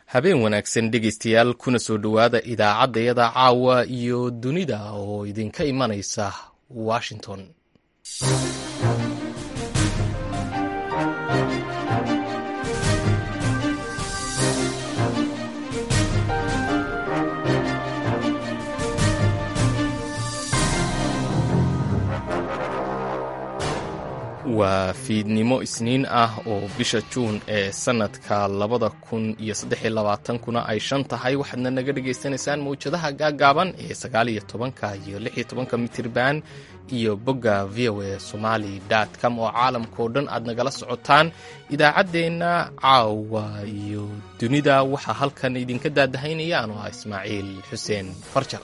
habeen wanaagsan dhegaystayaal kuna soo dhowaada idaacaddayada caawa iyo dunida oo idinka imanaysa washington waa fiidnimo isniin ah oo bisha juun ee sannadka labada kun iyo saddexiyo labaatankuna ay shan tahay waxaadna naga dhagaysanaysaan mawjadaha gaaggaaban ee sagaaliyo tobanka iyo lixiyo tobanka mitirban iyo bogga v o a somali com oo caalamkao dhan aad nagala socotaan idaacaddeenna caawa iyo dunida waxaa halkan idinka daadahaynaya anoo ah ismaaciil xuseen farjar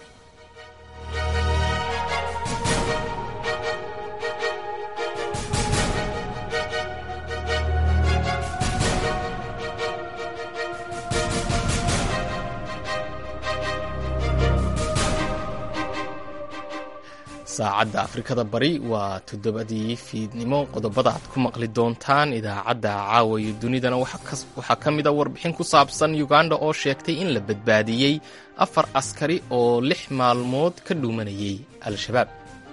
saacadda afrikada bari waa toddobadii fiidnimo qodobada aad ku maqli doontaan idaacadda caawa iyo dunidana waxaa ka mid a warbixin ku saabsan uganda oo sheegtay in la badbaadiyey afar askari oo lix maalmood ka dhuumanayay al-shabaab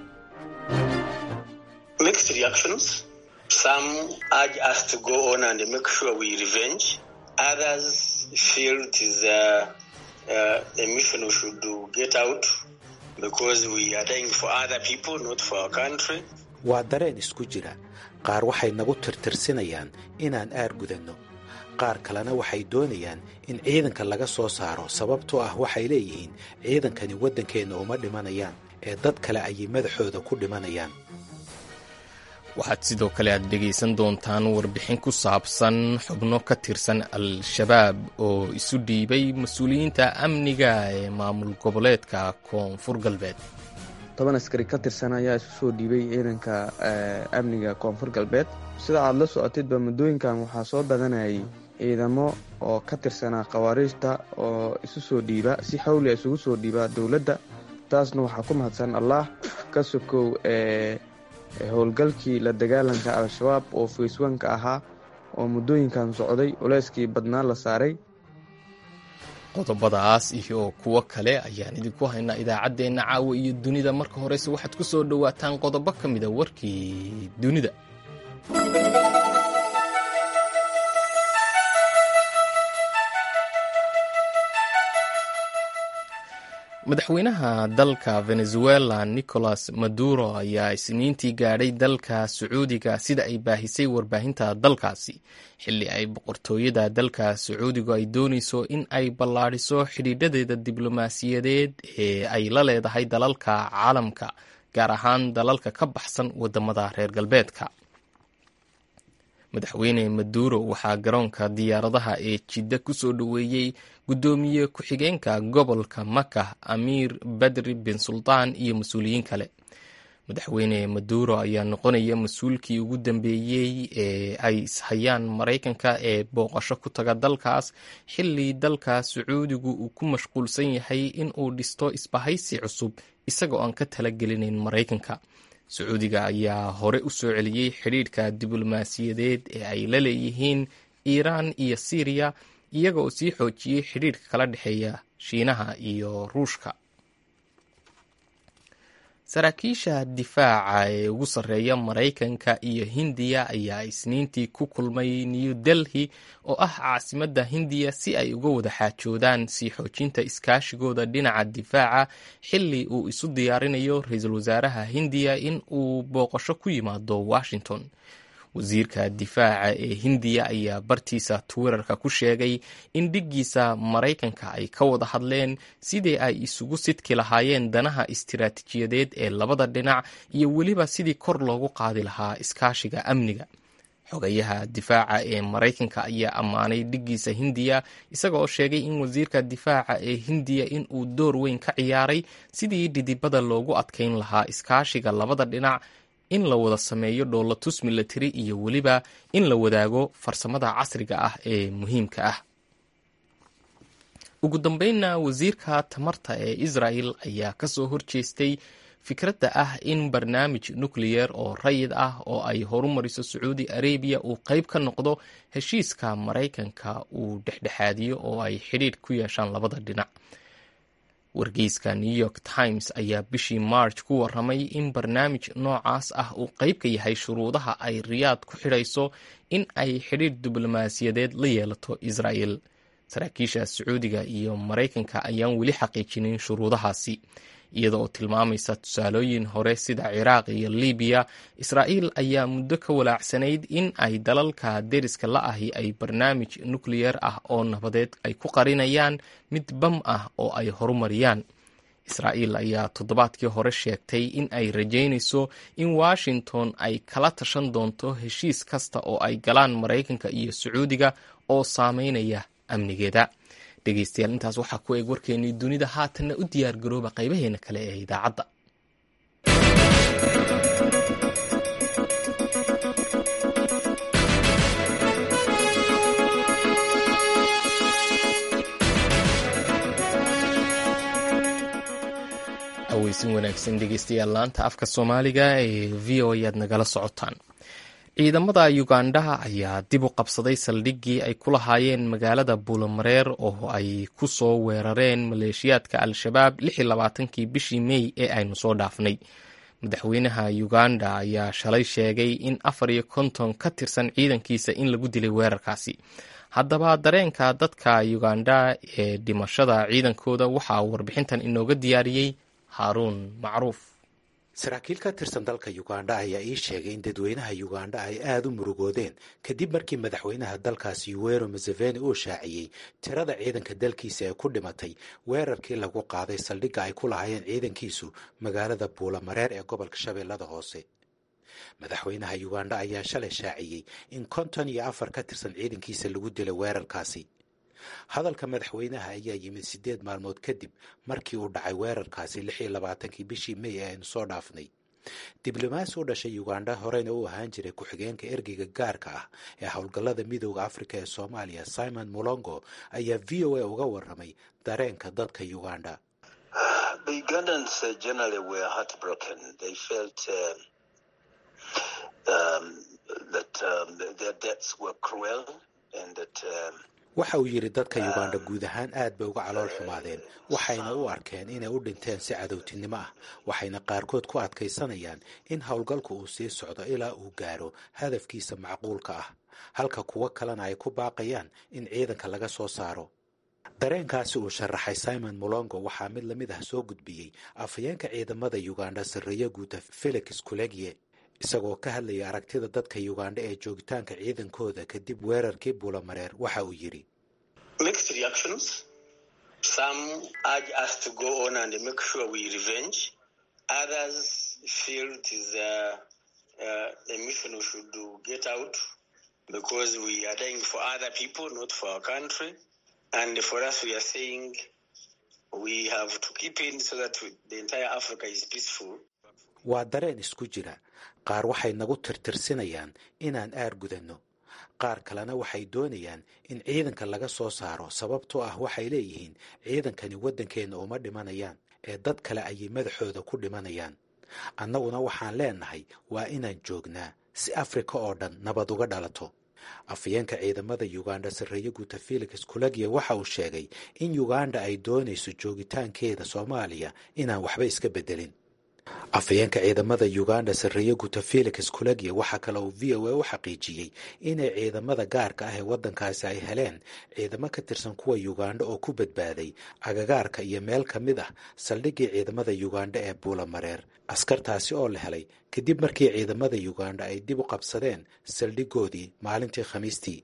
waa dareen isku jira qaar waxay nagu tirtirsinayaan inaan aar gudanno qaar kalena waxay doonayaan in ciidanka laga soo saaro sababtoo ah waxay leeyihiin ciidankani waddankeenna uma dhimanayaan ee dad kale ayay madaxooda ku dhimanayaan waxaad sidoo kale aad dhegaysan doontaan warbixin ku saabsan xubno ka tirsan al-shabaab oo isu dhiibay mas-uuliyiinta amniga ee maamul goboleedka koonfur galbeed toban askari ka tirsan ayaa isu soo dhiibay ciidanka amniga koonfur galbeed sida aad la socotidba muddooyinkan waxaa soo badanayay ciidamo oo ka tirsanaa khawaariijta oo isu soo dhiiba si xawlia isugu soo dhiiba dowladda taasna waxaa ku mahadsan allah ka sokow howlgalkii la dagaalanka al-shabaab oo facewanka ahaa oo muddooyinkan socday culeyskii badnaa la saaray qodobadaas iyo kuwo kale ayaan idinku haynaa idaacaddeenna caawa iyo dunida marka horeyse waxaad ku soo dhowaataan qodobo ka mida warkii dunida madaxweynaha dalka venezuela nicolas maduro ayaa isniintii gaadhay dalka sacuudiga sida ay baahisay warbaahinta dalkaasi xilli ay boqortooyada dalka sacuudigu ay doonayso in ay ballaadhiso xidhiidhadeeda diblomaasiyadeed ee ay la leedahay dalalka caalamka gaar ahaan dalalka ka baxsan wadamada reer galbeedka madaxweyne maduro waxaa garoonka diyaaradaha ee jidda ku soo dhoweeyey guddoomiye ku-xigeenka gobolka maka amiir badri bin sultaan iyo mas-uuliyiin kale madaxweyne maduro ayaa noqonaya mas-uulkii ugu dambeeyey ee ay ishayaan maraykanka ee booqasho ku taga dalkaas xilli dalka sacuudigu uu ku mashquulsan yahay in uu dhisto isbahaysi cusub isagoo aan ka talagelinayn maraykanka sacuudiga ayaa hore u soo celiyey xidhiidhka diblomaasiyadeed ee ay la leeyihiin iiraan iyo siiriya iyaga oo sii xoojiyey xidhiidhka kala dhexeeya shiinaha iyo ruushka saraakiisha difaaca ee ugu sarreeya maraykanka iyo hindiya ayaa isniintii ku kulmay new delhi oo ah caasimadda hindiya si ay uga wada xaajoodaan sii xoojinta iskaashigooda dhinaca difaaca xilli uu isu diyaarinayo ra-iisul wasaaraha hindiya in uu booqasho ku yimaado washington wasiirka difaaca ee hindiya ayaa bartiisa twitterka ku sheegay in dhiggiisa maraykanka ay ka wada hadleen sidii ay isugu sidki lahaayeen danaha istiraatiijiyadeed ee labada dhinac iyo weliba sidii kor loogu qaadi lahaa iskaashiga amniga xogayaha difaaca ee maraykanka ayaa ammaanay dhiggiisa hindiya isaga oo sheegay in wasiirka difaaca ee hindiya in uu door weyn ka ciyaaray sidii dhidibada loogu adkayn lahaa iskaashiga labada dhinac in la wada sameeyo dhoolatus milatari iyo weliba in la wadaago farsamada casriga ah ee muhiimka ah ugu dambeynna wasiirka tamarta ee israel ayaa kasoo horjeestay fikradda ah in barnaamij nukliyer oo rayid ah oo ay horumariso sacuudi arabiya uu qayb ka noqdo heshiiska maraykanka uu dhexdhexaadiyo oo ay xidhiidh ku yeeshaan labada dhinac wargeyska new york times ayaa bishii march ku waramay in barnaamij noocaas ah uu qayb ka yahay shuruudaha ay riyaad ku xidhayso in ay xidhiidh diblomaasiyadeed la yeelato israa'el saraakiisha sacuudiga iyo maraykanka ayaan weli xaqiijinin shuruudahaasi iyada oo tilmaamaysa tusaalooyin hore sida ciraaq iyo libiya israa'iil ayaa muddo ka walaacsanayd in ay dalalka deriska la ahi ay barnaamij nukliyer ah oo nabadeed ay ku qarinayaan mid bam ah oo ay horumariyaan israa'iil ayaa toddobaadkii hore sheegtay in ay rajaynayso in washington ay kala tashan doonto heshiis kasta oo ay galaan maraykanka iyo sacuudiga oo saameynaya amnigeeda dhegeystayaal intaas waxaa ku eeg warkeennii dunida haatanna u diyaar garooba qaybaheena kale ee idaacadda aweysin wanaagsan dhegeystayaal laanta afka soomaaliga ee v o ayaad nagala socotaan ciidamada ugandha ayaa dib u qabsaday saldhiggii ay ku lahaayeen magaalada buulamareer oo ay ku soo weerareen maleeshiyaadka al-shabaab kii bishii mey ee aynu soo dhaafnay madaxweynaha uganda ayaa shalay sheegay in afar iyo konton ka tirsan ciidankiisa in lagu dilay weerarkaasi haddaba dareenka dadka uganda ee dhimashada ciidankooda waxaa warbixintan inooga diyaariyey haaruun macruuf saraakiil ka tirsan dalka ugandha ayaa ii sheegay in dadweynaha ugandha ay aada u murugoodeen kadib markii madaxweynaha dalkaasi yuwero museveni uu shaaciyey tirada ciidanka dalkiisa ee ku dhimatay weerarkii lagu qaaday saldhigga ay ku lahaayeen ciidankiisu magaalada buulamareer ee gobolka shabeellada hoose madaxweynaha ugandha ayaa shalay shaaciyey in konton iyo afar ka tirsan ciidankiisa lagu dilay weerarkaasi hadalka madaxweynaha ayaa yimid siddeed maalmood kadib markii uu dhacay weerarkaasi lix iyo labaatankii bishii mey ee aynu soo dhaafnay diblomaasi u dhashay ugandha horeyna u ahaan jiray ku-xigeenka ergeyga gaarka ah ee howlgallada midooda afrika ee soomaaliya simon mulongo ayaa v o a uga waramay dareenka dadka ugandha waxa uu yidhi dadka ugandha guud ahaan aad bay uga calool xumaadeen waxayna u arkeen inay u dhinteen si cadowtinimo ah waxayna qaarkood ku adkaysanayaan in howlgalku uu sii socdo ilaa uu gaaro hadafkiisa macquulka ah halka kuwo kalena ay ku baaqayaan in ciidanka laga soo saaro dareenkaasi uu sharaxay simon mulongo waxaa mid lamid ah soo gudbiyey afhayeenka ciidamada ugandha sarreeyo guuta felix kulegye isagoo ka hadlaya aragtida dadka ugandha ee joogitaanka ciidankooda kadib weerarkii buulamareer waxa uu yidhi waa dareen isku jira qaar waxay nagu tirtirsinayaan inaan aar gudanno qaar kalena waxay doonayaan in ciidanka laga soo saaro sababtoo ah waxay leeyihiin ciidankani waddankeenna uma dhimanayaan ee dad kale ayay madaxooda ku dhimanayaan annaguna waxaan leenahay waa inaan joognaa si afrika oo dhan nabad uga dhalato afhayeenka ciidamada ugandha sarreeye guuta felix kulagya waxa uu sheegay in ugandha ay doonayso joogitaankeeda soomaaliya inaan waxba iska beddelin afhayeenka ciidamada ugandha sarreeye guuta felix kulagya waxaa kale uu v o a u xaqiijiyey inay ciidamada gaarka ah ee waddankaasi ay heleen ciidamo ka tirsan kuwa ugandha oo ku badbaaday agagaarka iyo meel ka mid ah saldhiggii ciidamada ugandha ee buulamareer askartaasi oo la helay kadib markii ciidamada ugandha ay dib u qabsadeen saldhiggoodii maalintii khamiistii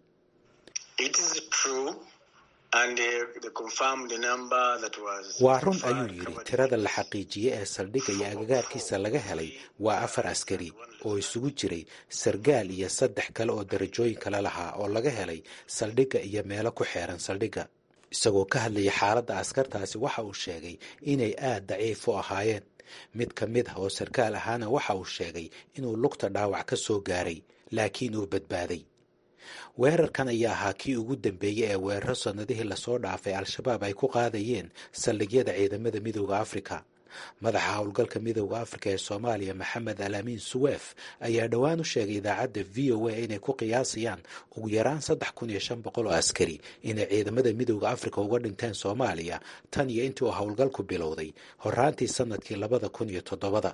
waa run ayuu yidhi tirada la xaqiijiyey ee saldhigga iyo agagaarkiisa laga helay waa afar askari oo isugu jiray sargaal iyo saddex kale oo darajooyin kale lahaa oo laga helay saldhigga iyo meelo ku xeeran saldhigga isagoo ka hadlayay xaaladda askartaasi waxa uu sheegay inay aad daciif u ahaayeen mid ka mid ah oo sarkaal ahaana waxa uu sheegay inuu lugta dhaawac ka soo gaaray laakiin uu badbaaday weerarkan ayaa ahaa kii ugu dambeeyey ee weeraro sannadihii lasoo dhaafay al-shabaab ay ku qaadayeen saldhigyada ciidamada midooda afrika madaxa howlgalka midooda afrika ee soomaaliya maxamed alaamiin suweef ayaa dhowaan u sheegay idaacadda v o a inay ku qiyaasayaan ugu yaraan saddex kun iyo shan boqol oo askari inay ciidamada midooda afrika uga dhinteen soomaaliya tan iyo intii uu howlgalku bilowday horaantii sanadkii labada kun iyo toddobada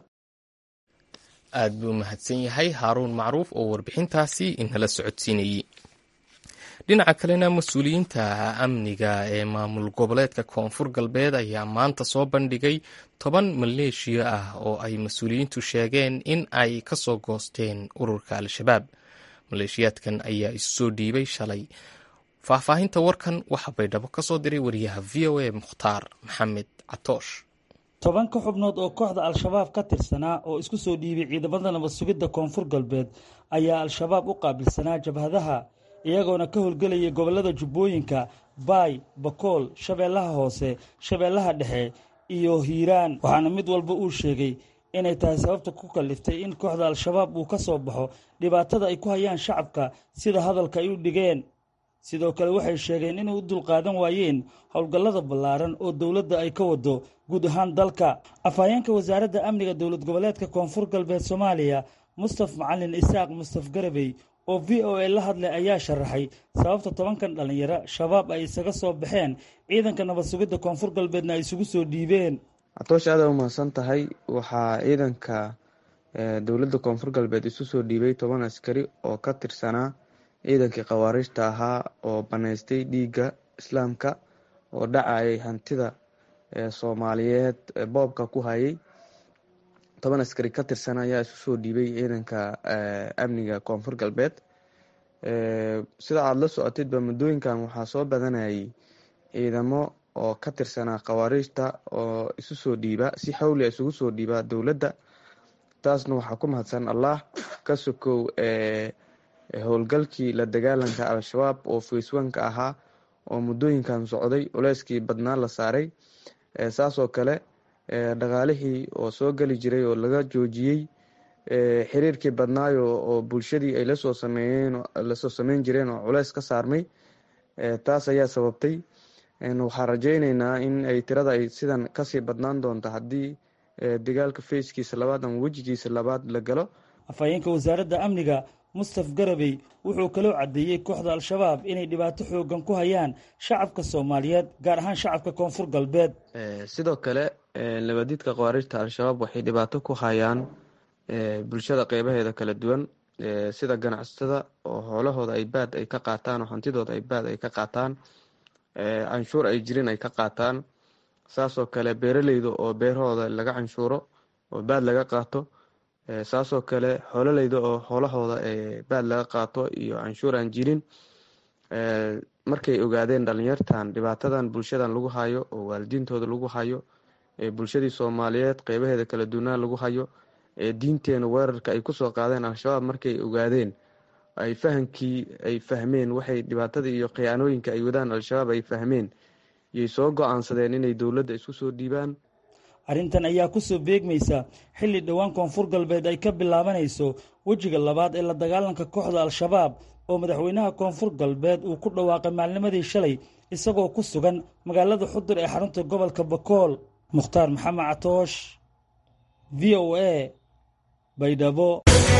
aad buu mahadsan yahay haaruun macruuf oo warbixintaasi inala socodsiinayey dhinaca kalena mas-uuliyiinta amniga ee maamul goboleedka koonfur galbeed ayaa maanta soo bandhigay toban maleeshiya ah oo ay mas-uuliyiintu sheegeen in ay ka soo goosteen ururka al-shabaab maleeshiyaadkan ayaa isu soo dhiibay shalay faahfaahinta warkan waxaa baydhabo ka soo diray wariyaha v o a mukhtaar maxamed catoosh toban ka xubnood oo kooxda al-shabaab ka tirsanaa oo isku soo dhiibay ciidamada nabad sugidda koonfur galbeed ayaa al-shabaab u qaabilsanaa jabhadaha iyagoona ka howlgelayay gobollada jubbooyinka baay bakool shabeellaha hoose shabeellaha dhexe iyo hiiraan waxaana mid walba uu sheegay inay tahay sababta ku kalliftay in kooxda al-shabaab uu ka soo baxo dhibaatada ay ku hayaan shacabka sida hadalka ay u dhigeen sidoo kale waxay sheegeen inay u dulqaadan waayeen howlgallada ballaaran oo dowladda ay ka wado guud ahaan dalka afhayeenka wasaaradda amniga dowlad goboleedka koonfur galbeed soomaaliya mustaf macalin isaaq mustaf garabey oo v o a la hadlay ayaa sharaxay sababta tobankan dhallinyaro shabaab ay isaga soo baxeen ciidanka nabad sugidda koonfur galbeedna ay isugu soo dhiibeen catoosh aada umahadsan tahay waxaa ciidanka dowladda koonfur galbeed isu soo dhiibay toban askari oo ka tirsanaa ciidankii khawaariijta ahaa oo banaystay dhiigga islaamka oo dhacayay hantida soomaaliyeed boobka ku hayay toban askari ka tirsan ayaa isu soo dhiibay ciidanka amniga koonfur galbeed sida aada la socotidba muddooyinkan waxaa soo badanayay ciidamo oo ka tirsanaa khawaariijta oo isu soo dhiiba si xawli isugu soo dhiiba dowladda taasna waxaa ku mahadsan allah ka sokow howlgalkii la dagaalanka al-shabaab oo facewanka ahaa oo muddooyinkan socday culeyskii badnaa la saaray saasoo kale dhaqaalihii oo soo geli jiray oo laga joojiyey xiriirkii badnaayo oo bulshadii ay lasoo sameeyeen lasoo sameyn jireen oo culeys ka saarmay taas ayaa sababtay waxaan rajeyneynaa in ay tirada ay sidan kasii badnaan doonto haddii dagaalka fayskiisa labaad ama wejigiisa labaad la galo afhayeenka wasaaradda amniga mustaf garabey wuxuu kaloo caddeeyey kooxda al-shabaab inay dhibaato xoogan ku hayaan shacabka soomaaliyeed gaar ahaan shacabka koonfur galbeed sidoo kale labadiidka khawaariijta al-shabaab waxay dhibaato ku hayaan bulshada qeybaheeda kala duwan sida ganacsatada oo hoolahooda ay baad ay ka qaataan oo hantidooda ay baad ay ka qaataan canshuur ay jirin ay ka qaataan saasoo kale beeraleyda oo beerahooda laga canshuuro oo baad laga qaato saasoo kale xoololeyda oo xoolahooda baad laga qaato iyo canshuur aan jirin markay ogaadeen dhalinyartan dhibaatadan bulshadan lagu hayo oo waalidiintooda lagu hayo bulshadii soomaaliyeed qeybaheeda kala duwanaan lagu hayo diinteena weerarka ay kusoo qaadeen al-shabaab markay ogaadeen ay fahamkii ay fahmeen waxay dhibaatada iyo khiyaanooyinka ay wadaan al-shabaab ay fahmeen yay soo go-aansadeen inay dowladda isku soo dhiibaan arrintan ayaa kusoo beegmaysa xilli dhowaan koonfur galbeed ay ka bilaabanayso wejiga labaad ee la dagaalanka kooxda al-shabaab oo madaxweynaha koonfur galbeed uu ku dhawaaqay maalnimadii shalay isagoo ku sugan magaalada xudur ee xarunta gobolka bakool mukhtaar maxamed catoosh v o a baydhabo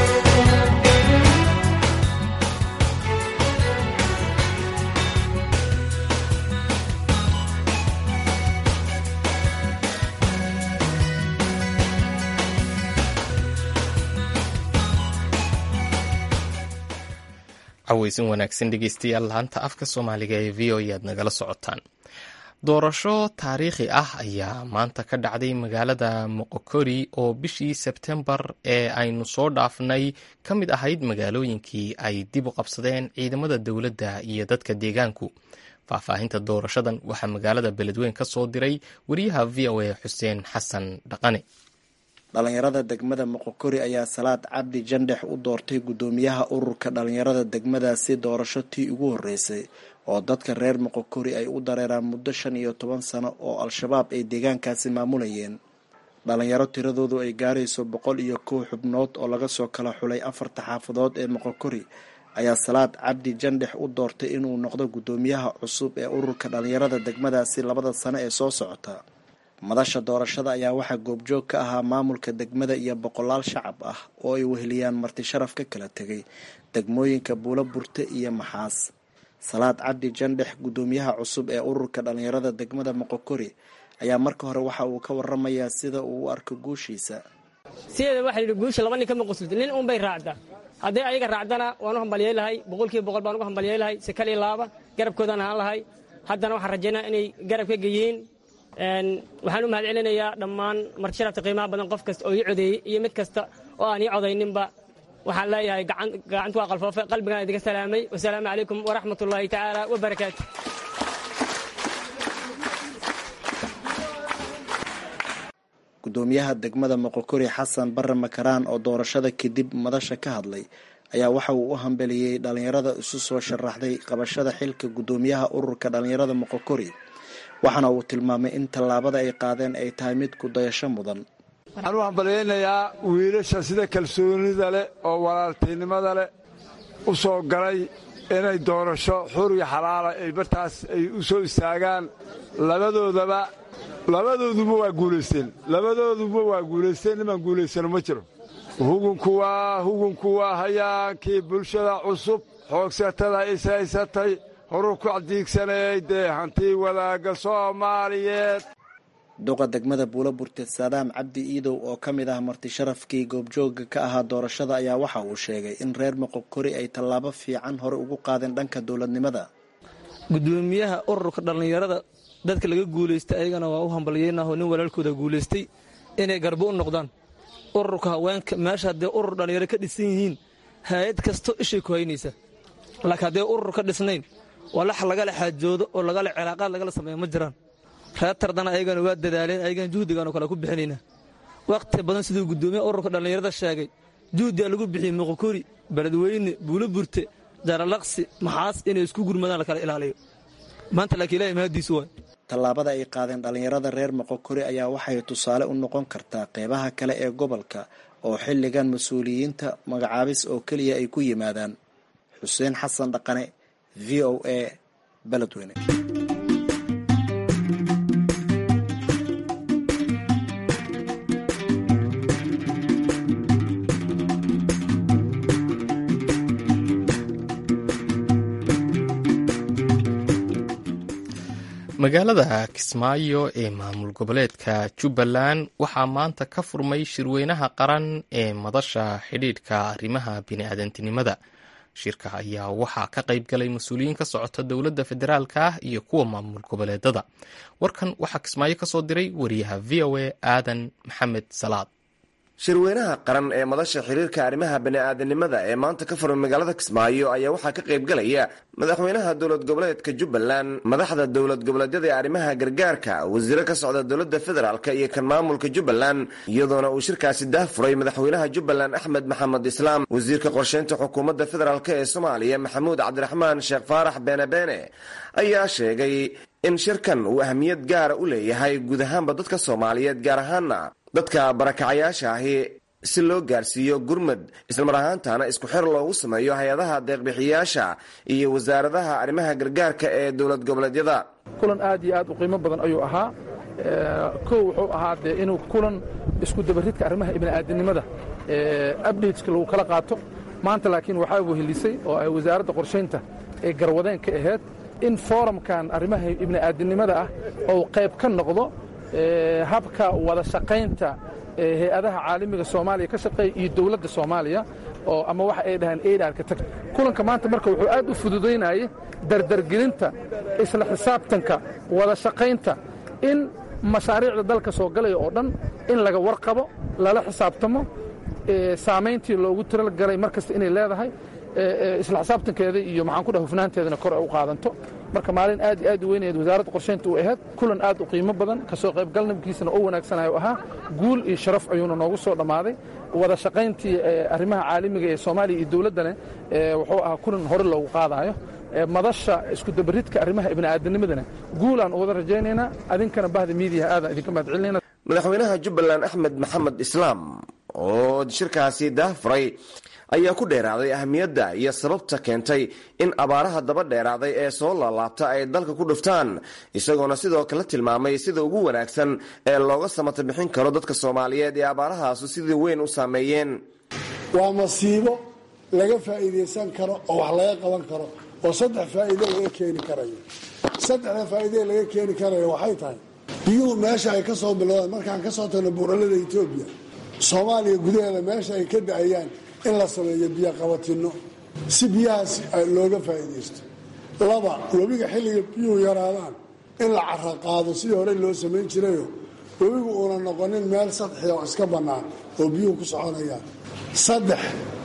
caweysan wanaagsan dhegeystayaal laanta afka soomaaliga ee v o e aad nagala socotaan doorasho taariikhi ah ayaa maanta ka dhacday magaalada moqokori oo bishii sebtembar ee aynu soo dhaafnay ka mid ahayd magaalooyinkii ay dib u qabsadeen ciidamada dowladda iyo dadka deegaanku faahfaahinta doorashadan waxaa magaalada beledweyn ka soo diray wariyaha v o a xuseen xasan dhaqane dhalinyarada degmada moqokori ayaa salaad cabdi jandhex u doortay guddoomiyaha ururka dhalinyarada degmadaasi doorasho tii ugu horreysay oo dadka reer moqokori ay u dareeraan muddo shan iyo toban sano oo al-shabaab ay deegaankaasi maamulayeen dhalinyaro tiradoodu ay gaarayso boqol iyo kow xubnood oo laga soo kala xulay afarta xaafadood ee moqokori ayaa salaad cabdi jandhex u doortay inuu noqdo guddoomiyaha cusub ee ururka dhalinyarada degmadaasi labada sano ee soo socota madasha doorashada ayaa waxaa goobjoog ka ahaa maamulka degmada iyo boqolaal shacab ah oo ay weheliyaan marti sharaf ka kala tegay degmooyinka buulo burte iyo maxaas salaad cabdi jandhex guddoomiyaha cusub ee ururka dhallinyarada degmada moqokori ayaa marka hore waxa uu ka waramayaa sida uu u arko guushiisa sideeda waxa yidhi guusha laba nin kama qusulta nin unbay raacdaa hadday ayaga raacdana waan u hambalyay lahay boqolkiiba boqol baan ugu hambalyay lahay si kal iyo laaba garabkoodaan ahaan lahay haddana waxaan rajaynaa inay garab ka geeyeen waxaan u mahad celinayaa dhammaan marti sharafta qiimaha badan qof kasta oo ii codeeyey iyo mid kasta oo aan ii codayninba waxaan leeyahay gacantu waa qalfoofe qalbigaan idinka salaamay wasalaamu calaykum waraxmat ullaahi tacaala wabarakaatu gudoomiyaha degmada moqokori xasan bare makaraan oo doorashada kadib madasha ka hadlay ayaa waxa uu u hambeliyey dhallinyarada isu soo sharaxday qabashada xilka guddoomiyaha ururka dhallinyarada moqokori waxaana uu tilmaamay in tallaabada ay qaadeen ay tahay mid ku dayasho mudan waxaan u hambalyaynayaa wiilasha sida kalsoonida leh oo walaaltinimada leh u soo galay inay doorasho xur iyo xalaala ay bartaas ay u soo istaagaan labadoodaba labadooduba waa guulaysteen labadooduba waa guulaysteen nimaan guulaysano ma jiro hugunku waa hugunku waa hayaankii bulshada cusub xoogsatada ishaysatay horu ku cadiigsanayay dee hantii wadaagga soomaaliyeed duqa degmada buulo burte saadaam cabdi iidow oo ka mid ah marti sharafkii goobjooga ka ahaa doorashada ayaa waxa uu sheegay in reer moqokori ay tallaabo fiican hore ugu qaadeen dhanka dowladnimada gudoomiyaha ururka dhallinyarada dadka laga guulaystay ayagana waa u hambalyeynah oo nin walaalkooda guulaystay inay garbo u noqdaan ururka haweenka meesha haddee urur dhallinyaro ka dhisan yihiin hay-ad kasto ishay ku haynaysa laakiin haddee urur ka dhisnayn walax lagala xaajoodo oo lagala cilaaqaad lagala sameeya ma jiraan reer tardana ayagana waa dadaaleen ayagana juhdigaanoo kale ku bixinaynaa wakhti badan siduu guddoomiyaha ururka dhallinyarada sheegay juhdigaa lagu bixiyey moqokori beledweyne buulo burte jaralaqsi maxaas inay isku gurmadaan lakala ilaaliyo maanta laakiin ilahay mahadiisu waay tallaabada ay qaadeen dhallinyarada reer moqokori ayaa waxay tusaale u noqon kartaa qeybaha kale ee gobolka oo xilligan mas-uuliyiinta magacaabis oo keliya ay ku yimaadaan xuseen xasan dhaqane v o a beledweyne magaalada kismaayo ee maamul goboleedka jubbaland waxaa maanta ka furmay shirweynaha qaran ee madasha xidhiidhka arrimaha bini'aadantinimada shirka ayaa waxaa ka qayb galay mas-uuliyiin ka socota dowladda federaalka ah iyo kuwa maamul goboleedada warkan waxaa kismaayo ka soo diray wariyaha v o a aadan maxamed salaad shirweynaha qaran ee madasha xiriirka arrimaha bani'aadanimada ee maanta ka furan magaalada kismaayo ayaa waxaa ka qaybgalaya madaxweynaha dowlad goboleedka jubbaland madaxda dowlad goboleedyada ee arrimaha gargaarka wasiiro ka socda dowladda federaalk iyo kan maamulka jubbaland iyadoona uu shirkaasi daahfuray madaxweynaha jubbaland axmed maxamed islaam wasiirka qorsheynta xukuumadda federaalk ee soomaaliya maxamuud cabdiraxmaan sheekh faarax beenabeene ayaa sheegay in shirkan uu ahmiyad gaara u leeyahay guud ahaanba dadka soomaaliyeed gaar ahaana dadka barakacayaasha ahi si loo gaarsiiyo gurmad islamar ahaantana isku xir loogu sameeyo hay-adaha deeqbixiyaasha iyo wasaaradaha arrimaha gargaarka ee dowlad goboleedyada kulan aad iyo aad u qiimo badan ayuu ahaa kow wuxuu ahaa dee inuu kulan isku dabaridka arrimaha ibni'aadanimada abdateska lagu kala qaato maanta laakiin waxaa wehelisay oo ay wasaaradda qorshaynta ee garwadeen ka ahayd in foorumkan arrimaha ibni'aadanimada ah ou qayb ka noqdo habka wada shaqaynta hay-adaha caalamiga soomaaliya ka shaqeeya iyo dowladda soomaaliya oo ama waxa ay dhahaan eidharka tag kulanka maanta marka wuxuu aad u fududaynayay dardargelinta isla xisaabtanka wada shaqaynta in mashaariicda dalka soo galaya oo dhan in laga warqabo lala xisaabtamo saamayntii loogu tiragalay mar kasta inay leedahay isla xisaabtankeeda iyo maxaan ku dhaha hufnaanteedana kor ay u qaadanto marka maalin aad iyo aad u weynayd wasaaradda qorshaynta u ahayd kulan aad u qiimo badan kasoo qaybgalnabkiisana oo wanaagsanayo ahaa guul iyo sharaf ayuuna noogu soo dhammaaday wada shaqayntii arrimaha caalamiga ee soomaaliya iyo dowladdana wuxuu ahaa kulan hore loogu qaadaayo madasha isku dabaridka arrimaha ibni'aadanimadana guulaan u wada rajaynaynaa adinkana bahda miidiyaha aadaan idinka mahad celinayna madaxweynaha jubbaland axmed maxamed islaam oo shirkaasi daahfuray ayaa ku dheeraaday ahmiyadda iyo sababta keentay in abaaraha daba dheeraaday ee soo laalaabta ay dalka ku dhuftaan isagoona sidoo kale tilmaamay sida ugu wanaagsan ee looga samata bixin karo dadka soomaaliyeed ee abaarahaasu sidii weyn u saameeyeen waa masiibo laga faa'iidaysan karo oo wax laga qaban karo oo saddex faa'iido laga keeni karayo saddexda faa'iide laga keeni karayo waxay tahay biyuhu meesha ay ka soo bilowdaan markaan ka soo tagno buuralada etoobiya soomaaliya gudaheeda meesha ay ka da-ayaan in la sameeyo biyo qabatino si biyahaas looga faa'iidaysto laba webiga xilliga biyuhu yaraadaan in la cara qaado sidii hore loo samayn jirayo webigu uuna noqonin meel sadxia oo iska bannaan oo biyuhu ku soconayaan saddex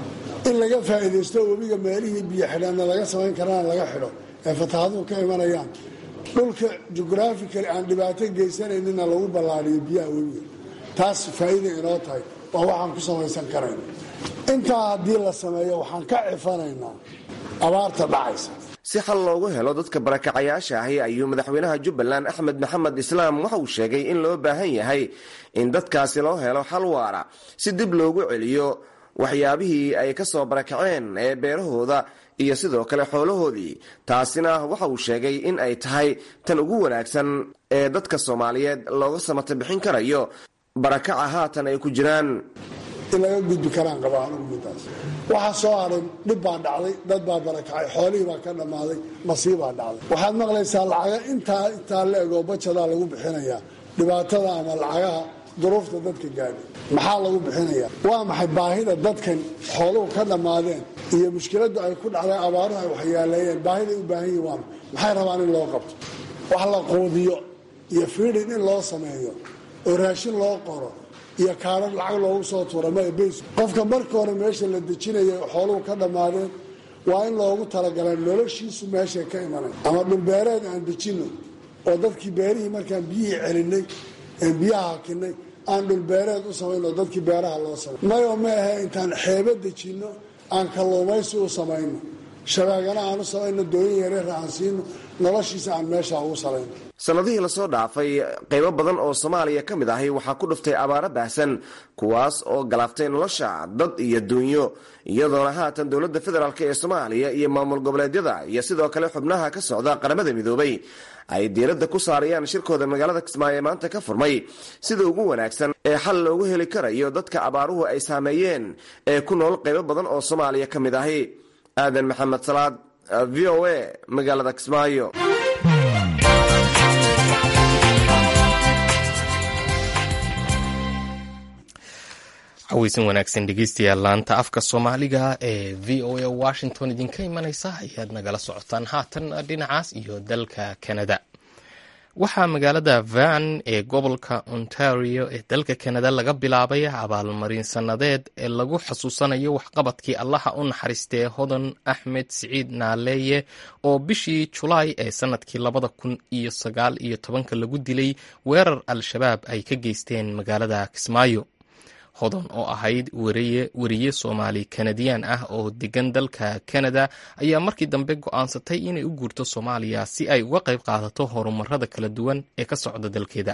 in laga faa'iidaysto webiga meelihii biyo xidhaanna laga samayn karana laga xidho ee fataahaduhu ka imanayaan dhulka jugraafikali aan dhibaato geysanayninna lagu ballaariyo biyaha webiga taas faa'iida inoo tahay waa waxaan ku samaysan karayna intaa haddii la sameeyo waxaan ka cifanaynaa abaarta dhacaysa si xal loogu helo dadka barakacayaasha ahi ayuu madaxweynaha jubbaland axmed maxamed islaam waxa uu sheegay in loo baahan yahay in dadkaasi loo helo xal waara si dib loogu celiyo waxyaabihii ay ka soo barakaceen ee beerahooda iyo sidoo kale xoolahoodii taasina waxa uu sheegay in ay tahay tan ugu wanaagsan ee dadka soomaaliyeed looga samata bixin karayo barakaca haatan ay ku jiraan in laga gudbi karaan qabaa anugu midaas waxaa soo haray dhib baa dhacday dad baa barakacay xoolihii baa ka dhammaaday masiibaa dhacday waxaad maqlaysaa lacaga intaa intaa la egoo bajadaa lagu bixinayaa dhibaatada ama lacagaha duruufta dadka gaadhay maxaa lagu bixinayaa waa maxay baahida dadkan xooluhu ka dhammaadeen iyo mushkiladdu ay ku dhacday abaaruhu ay waxyaaleeyeen baahiday u baahan yihin waa maxay rabaan in loo qabto wax la quudiyo iyo fiidhin in loo sameeyo oo raashin loo qoro iyo kaarar lacag loogu soo tuura mabays qofka marka hore meesha la dejinaya xooluhu ka dhammaadeen waa in loogu talagala noloshiisu meeshay ka imanay ama dhulbeereed aan dejinno oo dadkii beerihii markaan biyihii celinay een biyaha hakinay aan dhulbeereed u samayn oo dadkii beeraha loo samay mayo ma ahe intaan xeebo dejinno aan kalluumaysi u samayno shabaagana aan u samayno dooyin yareera aan siino noloshiisa aan meesha ugu salayno sannadihii lasoo dhaafay qaybo badan oo soomaaliya ka mid ahi waxaa ku dhuftay abaaro baahsan kuwaas oo galaaftay nolosha dad iyo duunyo iyadoona haatan dowladda federaalk ee soomaaliya iyo maamul goboleedyada iyo sidoo kale xubnaha ka socda qaramada midoobay ay diiradda ku saarayaan shirkooda magaalada kismaayo ee maanta ka furmay sida ugu wanaagsan ee xal loogu heli karayo dadka abaaruhu ay saameeyeen ee ku nool qaybo badan oo soomaaliya ka mid ahi aadan maxamed salaad v o a magaalada kismaayo caweysan wanaagsan dhegeystayaal laanta afka soomaaliga ee v o a washington idinka imanaysa ayaad nagala socotaan haatan dhinacaas iyo dalka canada waxaa magaalada van ee gobolka ontario ee dalka canada laga bilaabay abaalmarin sannadeed ee lagu xasuusanayo waxqabadkii allaha u naxariistee hodan axmed siciid naaleeye oo bishii julaay ee sanadkii labada kun iyo sagaal iyo tobanka lagu dilay weerar al-shabaab ay ka geysteen magaalada kismaayo hodan oo ahayd weriye soomaali kanadiyaan ah oo degan dalka canada ayaa markii dambe go-aansatay inay u guurto soomaaliya si ay uga qayb qaadato horumarada kala duwan ee ka socda dalkeeda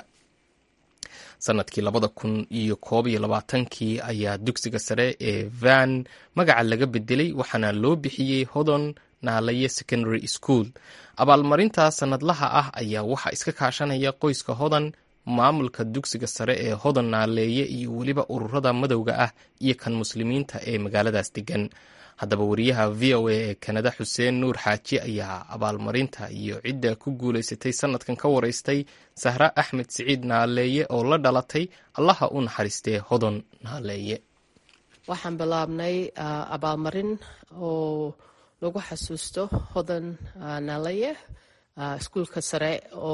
sanadkii labada kun iyo koob iyo labaatankii ayaa dugsiga sare ee van magaca laga bedelay waxaana loo bixiyey hodon naalaye secondary school abaalmarinta sanadlaha ah ayaa waxaa iska kaashanaya qoyska hodan maamulka dugsiga sare ee hodan naaleeye iyo weliba ururada madowga ah iyo kan muslimiinta ee magaaladaas degan haddaba wariyaha v o a ee kanada xuseen nuur xaaji ayaa abaalmarinta iyo cidda ku guulaysatay sanadkan ka wareystay sahra axmed siciid naaleeye oo la dhalatay allaha u naxariistee hodan naaleeye waxaan bilaabnay abaalmarin oo lagu xasuusto hodan naaleeye iskuulka sare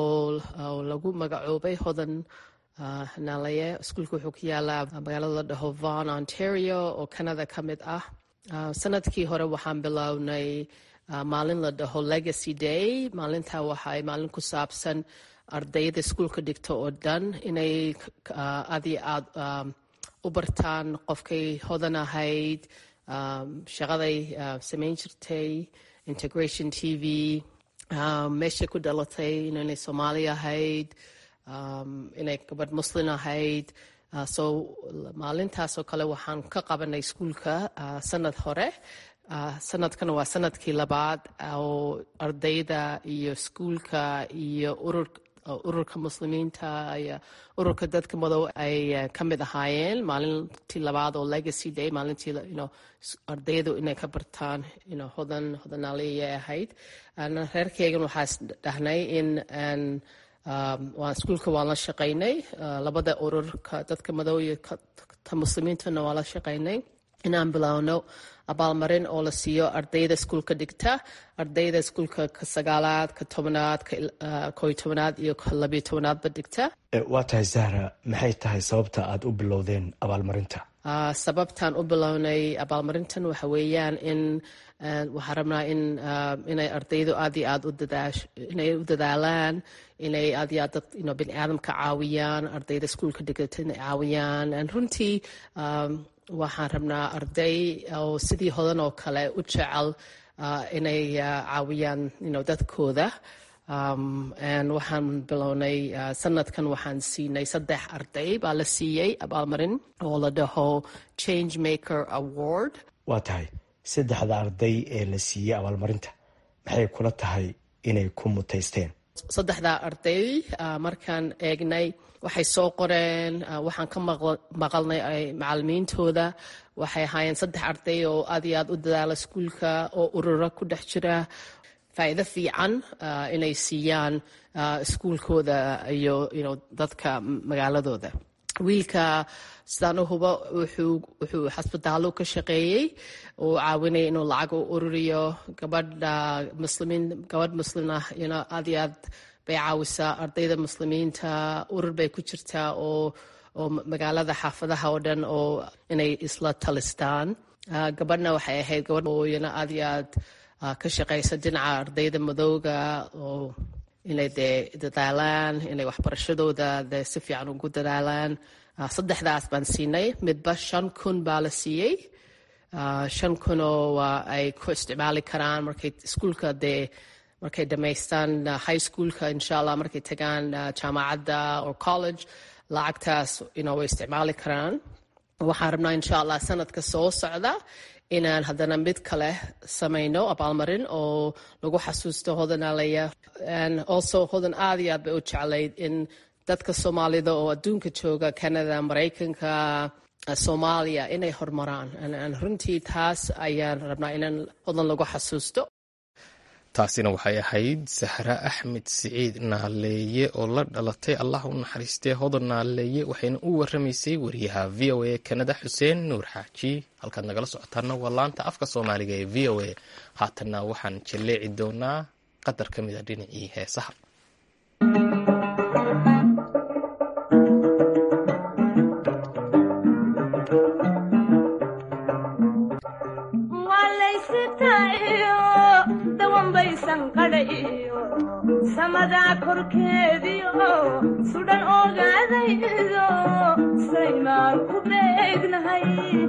oo lagu magacoobay hodan naalaye iskuulka wuxuu ku yaalaa magaalada la dhaho von ontario oo canada ka mid ah sanadkii hore waxaan bilownay maalin la dhaho legacy day maalintaa waxaay maalin ku saabsan ardayda iskuulka dhigta oo dhan inay aad iyo aad u bartaan qofkay hodan ahayd shaqaday samayn jirtay integration t v meeshay ku dhalatay inay soomaali ahayd inay gabadh muslin ahayd so maalintaasoo kale waxaan ka qabanay iskuulka sanad hore sanadkana waa sanadkii labaad oo ardayda iyo iskuulka iyo urur ururka muslimiinta iyo ururka dadka madow ay ka mid ahaayeen maalintii labaad oo legacy day maalintii ardaydu inay ka bartaan hodan hodanaaliyay ahayd reerkeygan waxaa dhahnay in waan iskuulka waan la shaqaynay labada ururka dadka madow iyo ta muslimiintana waan la shaqaynay inaan bilowno abaalmarin oo la siiyo ardayda iskuulka dhigta ardayda iskuulka ka sagaalaad ka tobanaad koy tobanaad iyo ka labiyo tobanaadba dhigta waa tahay zahra maxay tahay sababta aad u bilowdeen abaalmarinta sababtaan u bilownay abaalmarintan waxa weeyaan in waxaan rabnaa in inay ardaydu aad iyo aad inay u dadaalaan inay aad iyo aad dad bini aadamka caawiyaan ardayda iskuulka dhigata inay caawiyaan runtii waxaan rabnaa arday oo sidii hodan oo kale u jecel inay caawiyaan dadkooda waxaan bilownay sanadkan waxaan siinay saddex arday baa la siiyey abaalmarin oo la dhaho change maker award waa tahay saddexda arday ee la siiyey abaalmarinta maxay kula tahay inay ku mutaysteen saddexda arday markaan eegnay waxay soo qoreen waxaan ka maqalnay macalimiintooda waxay ahaayeen saddex arday oo aad iyo aad u dadaala iskuulka oo urura ku dhex jira faa'iido fiican inay siiyaan iskuulkooda iyo dadka magaaladooda wiilka sidaan u hubo wuxuu xasbitaallo ka shaqeeyey uu caawinaya inuu lacag u ururiyo gabadha muslimiin gabadh muslim ah aad iyo aad bay caawisaa ardayda muslimiinta urur bay ku jirtaa oo oo magaalada xaafadaha oo dhan oo inay isla talistaan gabadhna waxay ahayd gabadh ooyana aad iyo aad ka shaqaysa dhinaca ardayda madowga oo inay dee dadaalaan inay waxbarashadooda dee si fiican ugu dadaalaan saddexdaas baan siinay midba shan kun baa la siiyey shan kunoo ay ku isticmaali karaan markay iskuulka dee markay dhammaystaan high schoolka insha allah markay tagaan jaamacadda or college lacagtaas way isticmaali karaan waxaan rabnaa insha allah sanadka soo socda inaan haddana mid kale samayno abaalmarin oo lagu xasuusto hodanaalaya also hodan aad iyo aad bay u jeclayd in dadka soomaalida oo adduunka jooga canada maraykanka soomaaliya inay horumaraan runtii taas ayaan rabnaa inaan hodan lagu xasuusto taasina waxay ahayd sahre axmed siciid naaleeye oo la dhalatay allah u naxariistee hodan naaleeye waxayna u waramaysay wariyaha v o a kanada xuseen nuur xaaji halkaad nagala socotaana waa laanta afka soomaaliga ee v o a haatanna waxaan jalleeci doonaa qadar ka mid a dhinacii heesaha samadaa korkeediio sudhan ogaadaydo saymaan ku beegnahay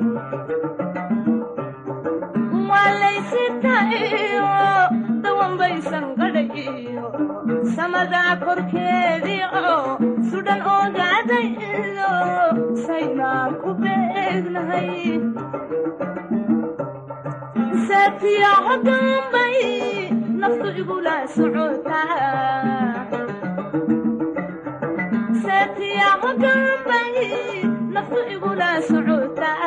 waalaysitayo dawanbaysan gadhayiyo samadaa korkeediio sudhan ogaadaydo saymaan ku beegnahay saatiyaco dambay naftu igula socotaasatiyaco dambay naftu igula socotaa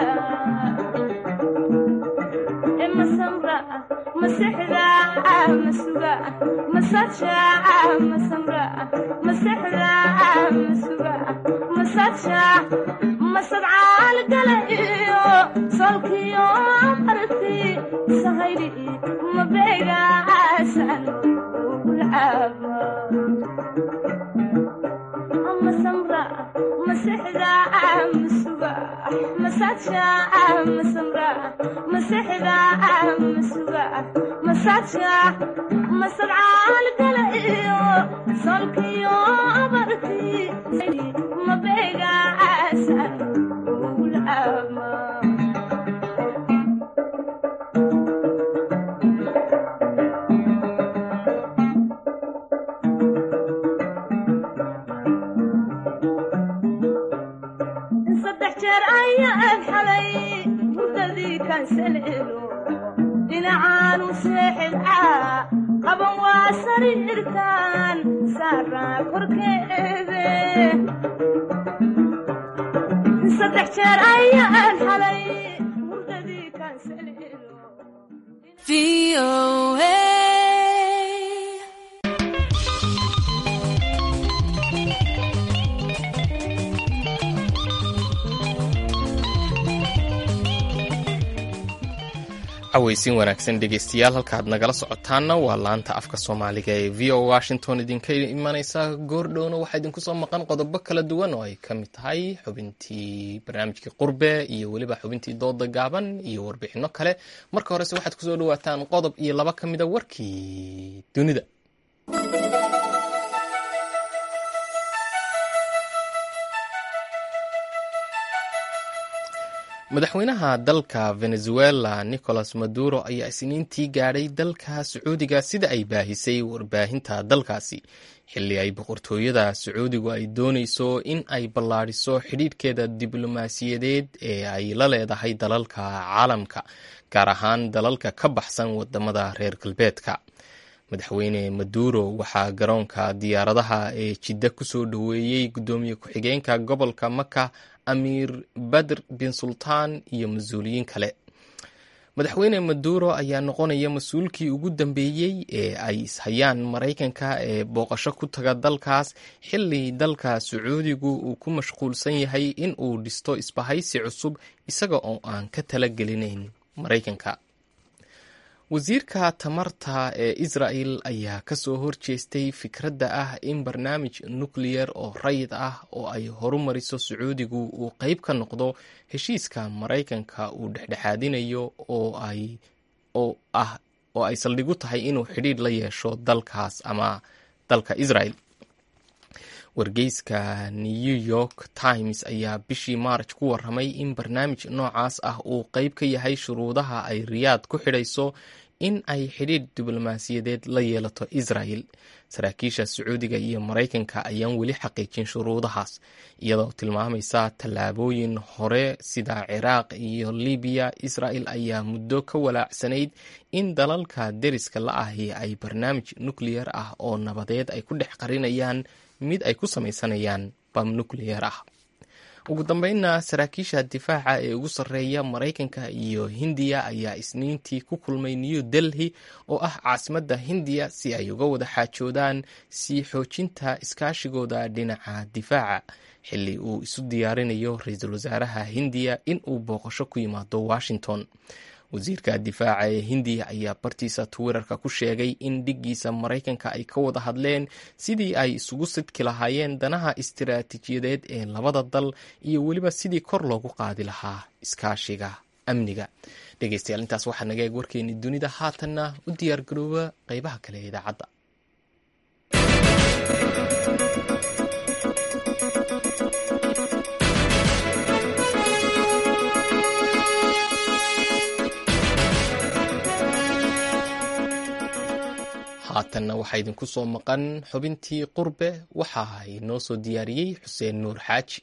masamra masexda masuga masaja masamra masexda masuga masaja masadcaal gala iyo solkiyo marti sahayli mabeegaasan ugulcaaba masamra masexda masuga masaja masamra masexda masuga masaja masadcaal gala iyo solkiyo marti mabeegaasan ugulcaaba jeer ayaan xalay hurdadii kansaleelo dhinacaanu seexidcaa qaban waa sariirtaan saaraa korkeede saddex jeer ayaan xalay hurdadii kansaleelo cawaysin wanaagsan dhegeystayaal halkaad nagala socotaanna waa laanta afka soomaaliga ee v o washington idinka imaneysa goordhowna waxaa idinku soo maqan qodobo kala duwan oo ay ka mid tahay xubintii barnaamijkii qurbe iyo weliba xubintii dooda gaaban iyo warbixino kale marka horese waxaad kusoo dhawaataan qodob iyo laba ka mida warkii dunida madaxweynaha dalka venezuela nicolas maduro ayaa isniintii gaadhay dalka sacuudiga sida ay baahisay warbaahinta dalkaasi xilli ay boqortooyada sacuudigu ay dooneyso in ay ballaadhiso xidhiidhkeeda diblomaasiyadeed ee ay la leedahay dalalka caalamka gaar ahaan dalalka ka baxsan wadamada reer galbeedka madaxweyne maduro waxaa garoonka diyaaradaha ee jidda kusoo dhoweeyey guddoomiye ku-xigeenka gobolka maka amiir badr bin sultaan iyo mas-uuliyiin kale madaxweyne maduro ayaa noqonaya mas-uulkii ugu dambeeyey ee ay ishayaan maraykanka ee booqasho ku taga dalkaas xilli dalka sacuudigu uu ku mashquulsan yahay in uu dhisto isbahaysi cusub isaga oo aan ka talagelinayn maraykanka wasiirka tamarta ee israel ayaa kasoo horjeestay fikradda ah in barnaamij nucleyer oo rayid ah oo ay horumariso sacuudigu uu qeyb ka noqdo heshiiska maraykanka uu dhexdhexaadinayo oo ay saldhigu tahay inuu xidhiidh la yeesho dalkaas ama dalka israel wargeyska new york times ayaa bishii maarj ku waramay in barnaamij noocaas ah uu qeyb ka yahay shuruudaha ay riyaad ku xidhayso in ay xidhiidh diblomaasiyadeed la yeelato israel saraakiisha sacuudiga iyo maraykanka ayaan weli xaqiijin shuruudahaas iyadoo tilmaamaysa tallaabooyin hore sida ciraaq iyo libiya israel ayaa muddo ka walaacsanayd in dalalka deriska la ahi ay barnaamij nucleyer ah oo nabadeed ay ku dhex qarinayaan mid ay ku samaysanayaan bam nucleyer ah ugu dambeynna saraakiisha difaaca ee ugu sarreeya maraykanka iyo hindiya ayaa isniintii ku kulmay new delhi oo ah caasimadda hindiya si ay uga wada xaajoodaan sii xoojinta iskaashigooda dhinaca difaaca xilli uu isu diyaarinayo ra-iisul wasaaraha hindiya in uu booqasho ku yimaado washington wasiirka difaaca ee hindiya ayaa bartiisa twitter-ka ku sheegay in dhiggiisa maraykanka ay ka wada hadleen sidii ay isugu sidki lahaayeen danaha istiraatiijiyadeed ee labada dal iyo weliba sidii kor loogu qaadi lahaa iskaashiga amniga dhegeystayaal intaas waxaa naga eeg warkeeni dunida haatanna u diyaargarooba qeybaha kale ee idaacadda haatanna waxaa idinku soo maqan xubintii qurbe waxa inoo soo diyaariyey xuseen nuur xaaji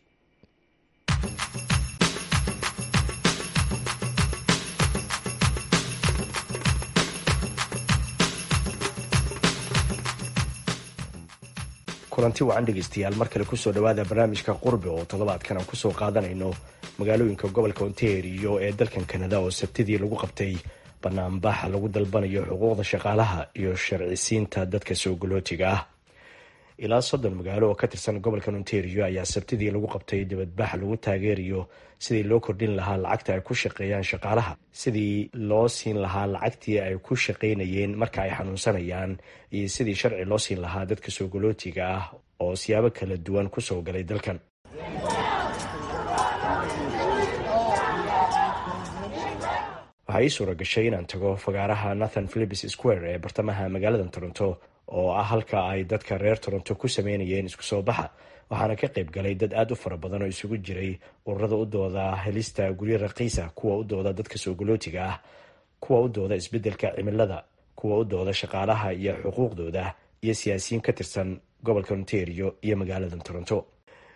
kulanti wacan dhegeystayaal mar kale kusoo dhawaada barnaamijka qurbe oo toddobaadkan aan kusoo qaadanayno magaalooyinka gobolka ontario ee dalkan kanada oo sabtidii lagu qabtay banaanbaxa lagu dalbanayo xuquuqda shaqaalaha iyo sharcisiinta dadka soo galootiga ah ilaa soddon magaalo oo ka tirsan gobolka ontario ayaa sabtidii lagu qabtay dibadbax lagu taageerayo sidii loo kordhin lahaa lacagta ay ku shaqeeyaan shaqaalaha sidii loo siin lahaa lacagtii ay ku shaqaynayeen marka ay xanuunsanayaan iyo sidii sharci loo siin lahaa dadka soo galootiga ah oo siyaabo kala duwan kusoo galay dalkan waxaa ii suura gashay inaan tago fagaaraha nathan philips square ee bartamaha magaalada toronto oo ah halka ay dadka reer toronto ku sameynayeen isku soo baxa waxaana ka qayb galay dad aada u fara badan oo isugu jiray ururada u dooda helista guryo raqiisa kuwa u dooda dadka soo galootiga ah kuwa u dooda isbeddelka cimilada kuwa u dooda shaqaalaha iyo xuquuqdooda iyo siyaasiyiin ka tirsan gobolka ontario iyo magaalada toronto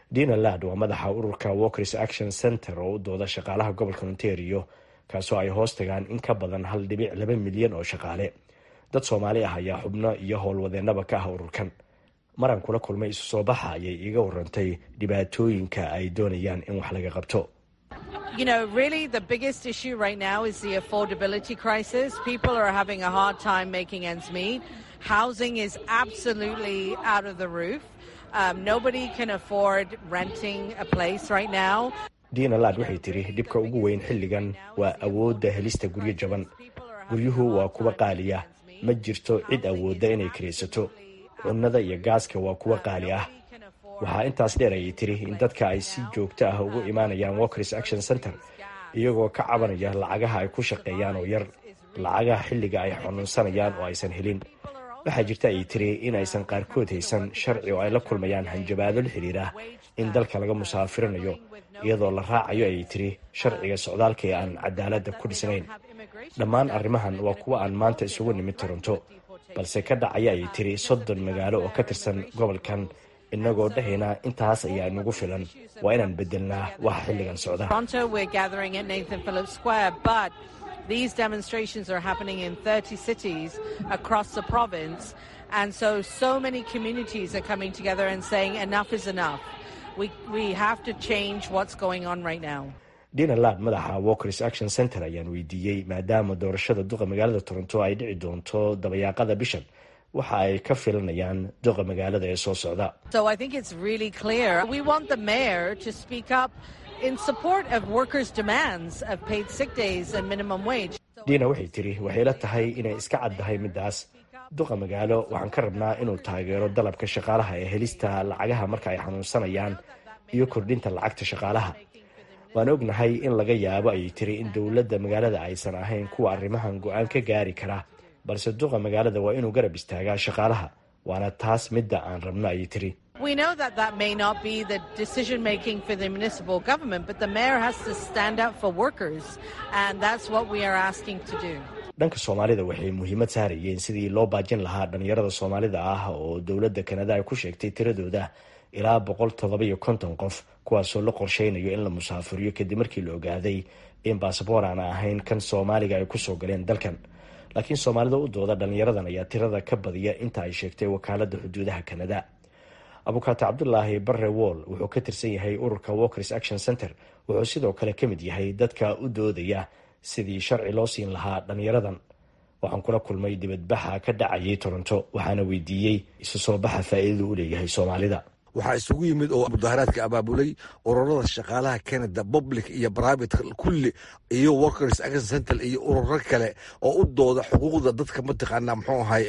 dina lad waa madaxa ururka walkers action center oo u dooda shaqaalaha gobolka ontario kaasoo ay hoos tagaan in ka badan hal dhibic laba milyan oo shaqaale dad soomaali ah ayaa xubno iyo howlwadeennaba ka ah ururkan maran kula kulmay isu soo baxa ayay iiga warantay dhibaatooyinka ay doonayaan in wax laga qabto You know, really, the biggest issue right now is the affordability crisis. People are having a hard time making ends meet. Housing is absolutely out of the roof. Um, nobody can afford renting a place right now. dina lad waxay tiri dhibka ugu weyn xilligan waa awoodda helista guryo jaban guryuhu waa kuwa qaaliya ma jirto cid awoodda inay kiraysato cunnada iyo gaaska waa kuwa qaali ah waxaa intaas dheer ayay tiri in dadka ay si joogto ah ugu imaanayaan walkers action center iyagoo ka cabanaya lacagaha ay ku shaqeeyaan oo yar lacagaha xilliga ay xanuunsanayaan oo aysan helin waxaa jirta ayay tiri in aysan qaarkood haysan sharci oo ay la kulmayaan hanjabaado la xidhiira in dalka laga musaafirinayo iyadoo la raacayo ayay tiri sharciga socdaalka ee aan cadaaladda ku dhisnayn dhammaan arrimahan waa kuwa aan maanta isugu nimid toronto balse ka dhacaya ayay tiri soddon magaalo oo ka tirsan gobolkan inagoo dhahayna intaas ayaa inagu filan waa inaan bedelnaa waxa xilligan socda Toronto, we're gathering at Nathan Phillips Square, but these demonstrations are happening in 30 cities across the province. And so, so many communities are coming together and saying enough is enough. We, we have to change what's going on right now. dina lad madaxa walkers action center ayaan weydiiyey maadaama doorashada duqa magaalada toronto ay dhici doonto dabayaaqada bishan waxa ay ka filanayaan duqa magaalada ee soo socda So I think it's really clear. We want the mayor to speak up in support of workers' demands of paid sick days and minimum wage. dina waxay tiri waxay la tahay inay iska caddahay middaas duqa magaalo waxaan ka rabnaa inuu taageero dalabka shaqaalaha ee helista lacagaha marka ay xanuunsanayaan iyo kordhinta lacagta shaqaalaha waan ognahay in laga yaabo ayay tiri in dowladda magaalada aysan ahayn kuwa arrimahan go-aan ka gaari kara balse duqa magaalada waa inuu garab istaagaa shaqaalaha waana taas midda aan rabno ayay tiri We know that that may not be the decision making for the municipal government, but the mayor has to stand up for workers, and that's what we are asking to do. dhanka soomaalida waxay muhiimad saarayeen sidii loo baajin lahaa dhalinyarada soomaalida ah oo dowladda kanada ay ku sheegtay tiradooda ilaa boqol todobaiyo konton qof kuwaasoo la qorsheynayo in la musaafuriyo kadib markii la ogaaday in basaboor aan ahayn kan soomaaliga ay kusoo galeen dalkan laakiin soomaalida u dooda dhalinyaradan ayaa tirada ka badiya inta ay sheegtay wakaalada xuduudaha kanada abukaate cabdulaahi barre wool wuxuu ka tirsan yahay ururka walkers action center wuxuu sidoo kale ka mid yahay dadka u doodaya sidii sharci loo siin lahaa dhalinyaradan waxaan kula kulmay dibadbaxa ka dhacayay toronto waxaana weydiiyey isu soo baxa faa'iidada u leeyahay soomaalida waxaa isugu yimid oo mudaharaadka abaabulay ururada shaqaalaha canada public iyo private kulli iyo workers action center iyo ururo kale oo u dooda xuquuqda dadka mataqaana muxuu ahay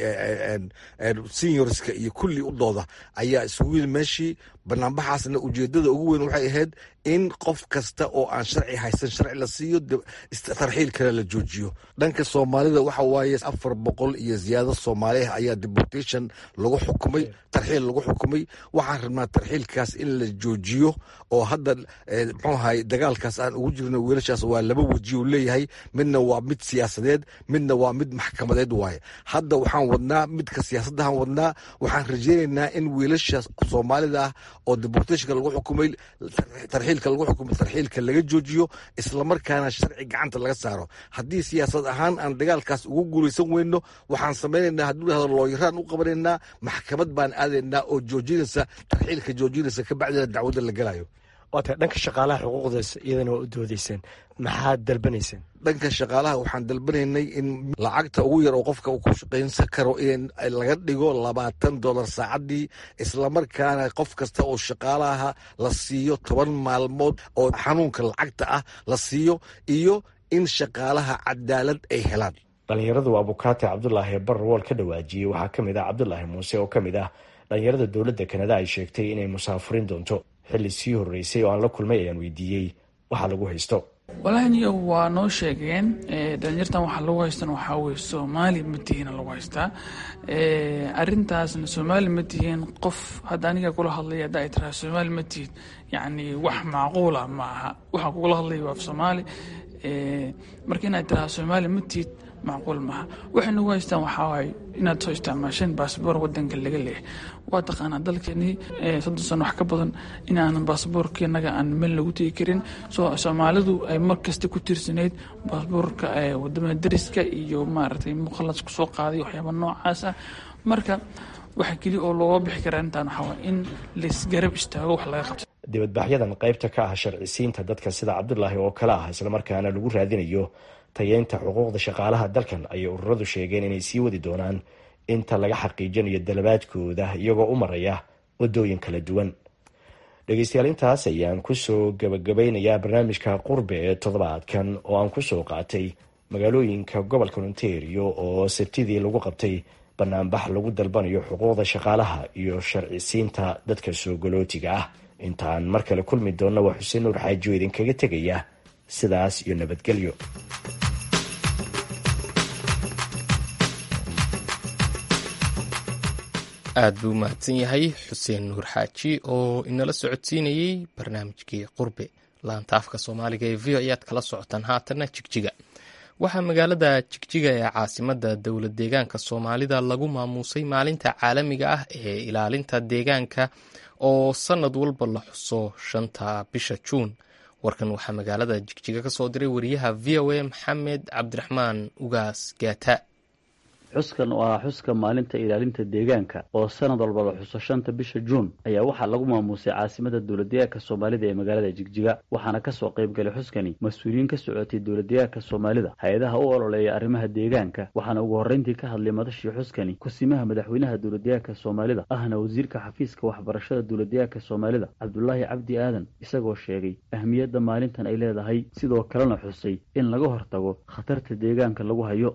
seniorska iyo kulli u dooda ayaa isugu yimid meeshii banaanbaxaasna ujeedada ugu weyn waxay ahayd in qof kasta oo aan sharci haysan sharci la siiyo tarxiil kale la joojiyo dhanka soomaalida waxa waaye afar boqol iyo ziyaado soomaaliah ayaa deportation lagu xukumay tarxiil lagu xukumay waxaan rabnaa tarxiilkaas in la joojiyo oo hadda muxuu ahay dagaalkaas aan ugu jirno wiilashaas waa laba weji uu leeyahay midna waa mid siyaasadeed midna waa mid maxkamadeed waaye hadda waxaan wadnaa midka siyaasadahan wadnaa waxaan rajeynaynaa in wiilashaas soomaalida ah oo deportationka lagu xukumay tarxiilka lagu xukumay tarxiilka laga joojiyo islamarkaana sharci gacanta laga saaro haddii siyaasad ahaan aan dagaalkaas ugu guulaysan weyno waxaan samaynaynaa hadduu dhahdo looyaraan u qabanaynaa maxkamad baan aadaynaa oo joojinaysa tarxiilka joojinaysa kabacdina dacwadda la gelayo waata dhanka shaqaalaha xuquuqdaas iyadana waa u doodayseen maxaad dalbanayseen dhanka shaqaalaha waxaan dalbanaynay in lacagta ugu yar oo qofka uu ku shaqaynsan karo in laga dhigo labaatan dolar saacadii islamarkaana qof kasta oo shaqaalaha la siiyo toban maalmood oo xanuunka lacagta ah la siiyo iyo in shaqaalaha cadaalad ay helaan dhalinyaradu abukaate cabdulaahi barrowool ka dhawaajiyey waxaa ka mid ah cabdulaahi muuse oo ka mid ah dhalinyarada dowladda kanada ay sheegtay inay musaafurin doonto xilli sii horreysay oo aan la kulmay ayaan weydiiyey waxa lagu haysto walahaniyo waa noo sheegeen dhalinyartan waxaa lagu haystan waxaa weye soomaali ma tihiina lagu haystaa arintaasna soomaali ma tihiin qof hadda aniga kula hadlaya hadda ay tiraa soomaali ma tihid yacni wax macquula ma aha waxaan kugula hadlaya waa af soomaali marka inaad tiraa soomaali ma tihid macquul maaha waxay nagu haystaan waxaa waaye inaad soo isticmaasheen baasboor wadanka laga leeyahay waa taqaanaa dalkeenii soddon sano wax ka badan inaanan baasboorka innaga aan meel lagu tegi karin soo soomaalidu ay mar kasta ku tiirsanayd baasboorka wadamada dariska iyo maaragtay mukhalas kusoo qaaday waxyaaba noocaas ah marka waxa keliya oo looga bixi karaa intaan waxaa waay in laisgarab istaago wax laga qabto dibadbaxyadan qaybta ka ah sharcisiinta dadka sida cabdulaahi oo kale ah islamarkaana lagu raadinayo tayeynta xuquuqda shaqaalaha dalkan ayay ururadu sheegeen inay sii wadi doonaan inta laga xaqiijinayo dalabaadkooda iyagoo u maraya wadooyin kala duwan dhegeystayaal intaas ayaan kusoo gabagabeynayaa barnaamijka qurbe ee toddobaadkan oo aan kusoo qaatay magaalooyinka gobolka ontario oo sabtidii lagu qabtay banaanbax lagu dalbanayo xuquuqda shaqaalaha iyo sharcisiinta dadka soo galootiga ah intaan mar kale kulmi doonna waa xuseen nuur xaajioo idinkaga tegaya sidaas iyo nabadgelyo aad buu mahadsan yahay xuseen nuur xaaji oo inala socodsiinayey barnaamijkii qurbe laantaafka soomaaliga ee v o ayaad kala socotaan haatanna jigjiga waxaa magaalada jigjiga ee caasimada dowlad deegaanka soomaalida lagu maamuusay maalinta caalamiga ah ee ilaalinta deegaanka oo sanad walba la xuso shanta bisha juun warkan waxaa magaalada jigjiga ka soo diray wariyaha v o a maxamed cabdiraxmaan ugaas gaata xuskan oo ah xuska maalinta ilaalinta deegaanka oo sanad walba la xuso shanta bisha juun ayaa waxaa lagu maamuusay caasimada dowladdeegaanka soomaalida ee magaalada jigjiga waxaana kasoo qayb galay xuskani mas-uuliyiin ka socotay dowladdeegaanka soomaalida hay-adaha u ololeeya arrimaha deegaanka waxaana ugu horreyntii ka hadlay madashii xuskani kusimaha madaxweynaha dowladdeegaanka soomaalida ahna wasiirka xafiiska waxbarashada dowladdeegaanka soomaalida cabdulaahi cabdi aadan isagoo sheegay ahmiyadda maalintan ay leedahay sidoo kalena xusay in laga hortago khatarta deegaanka lagu hayo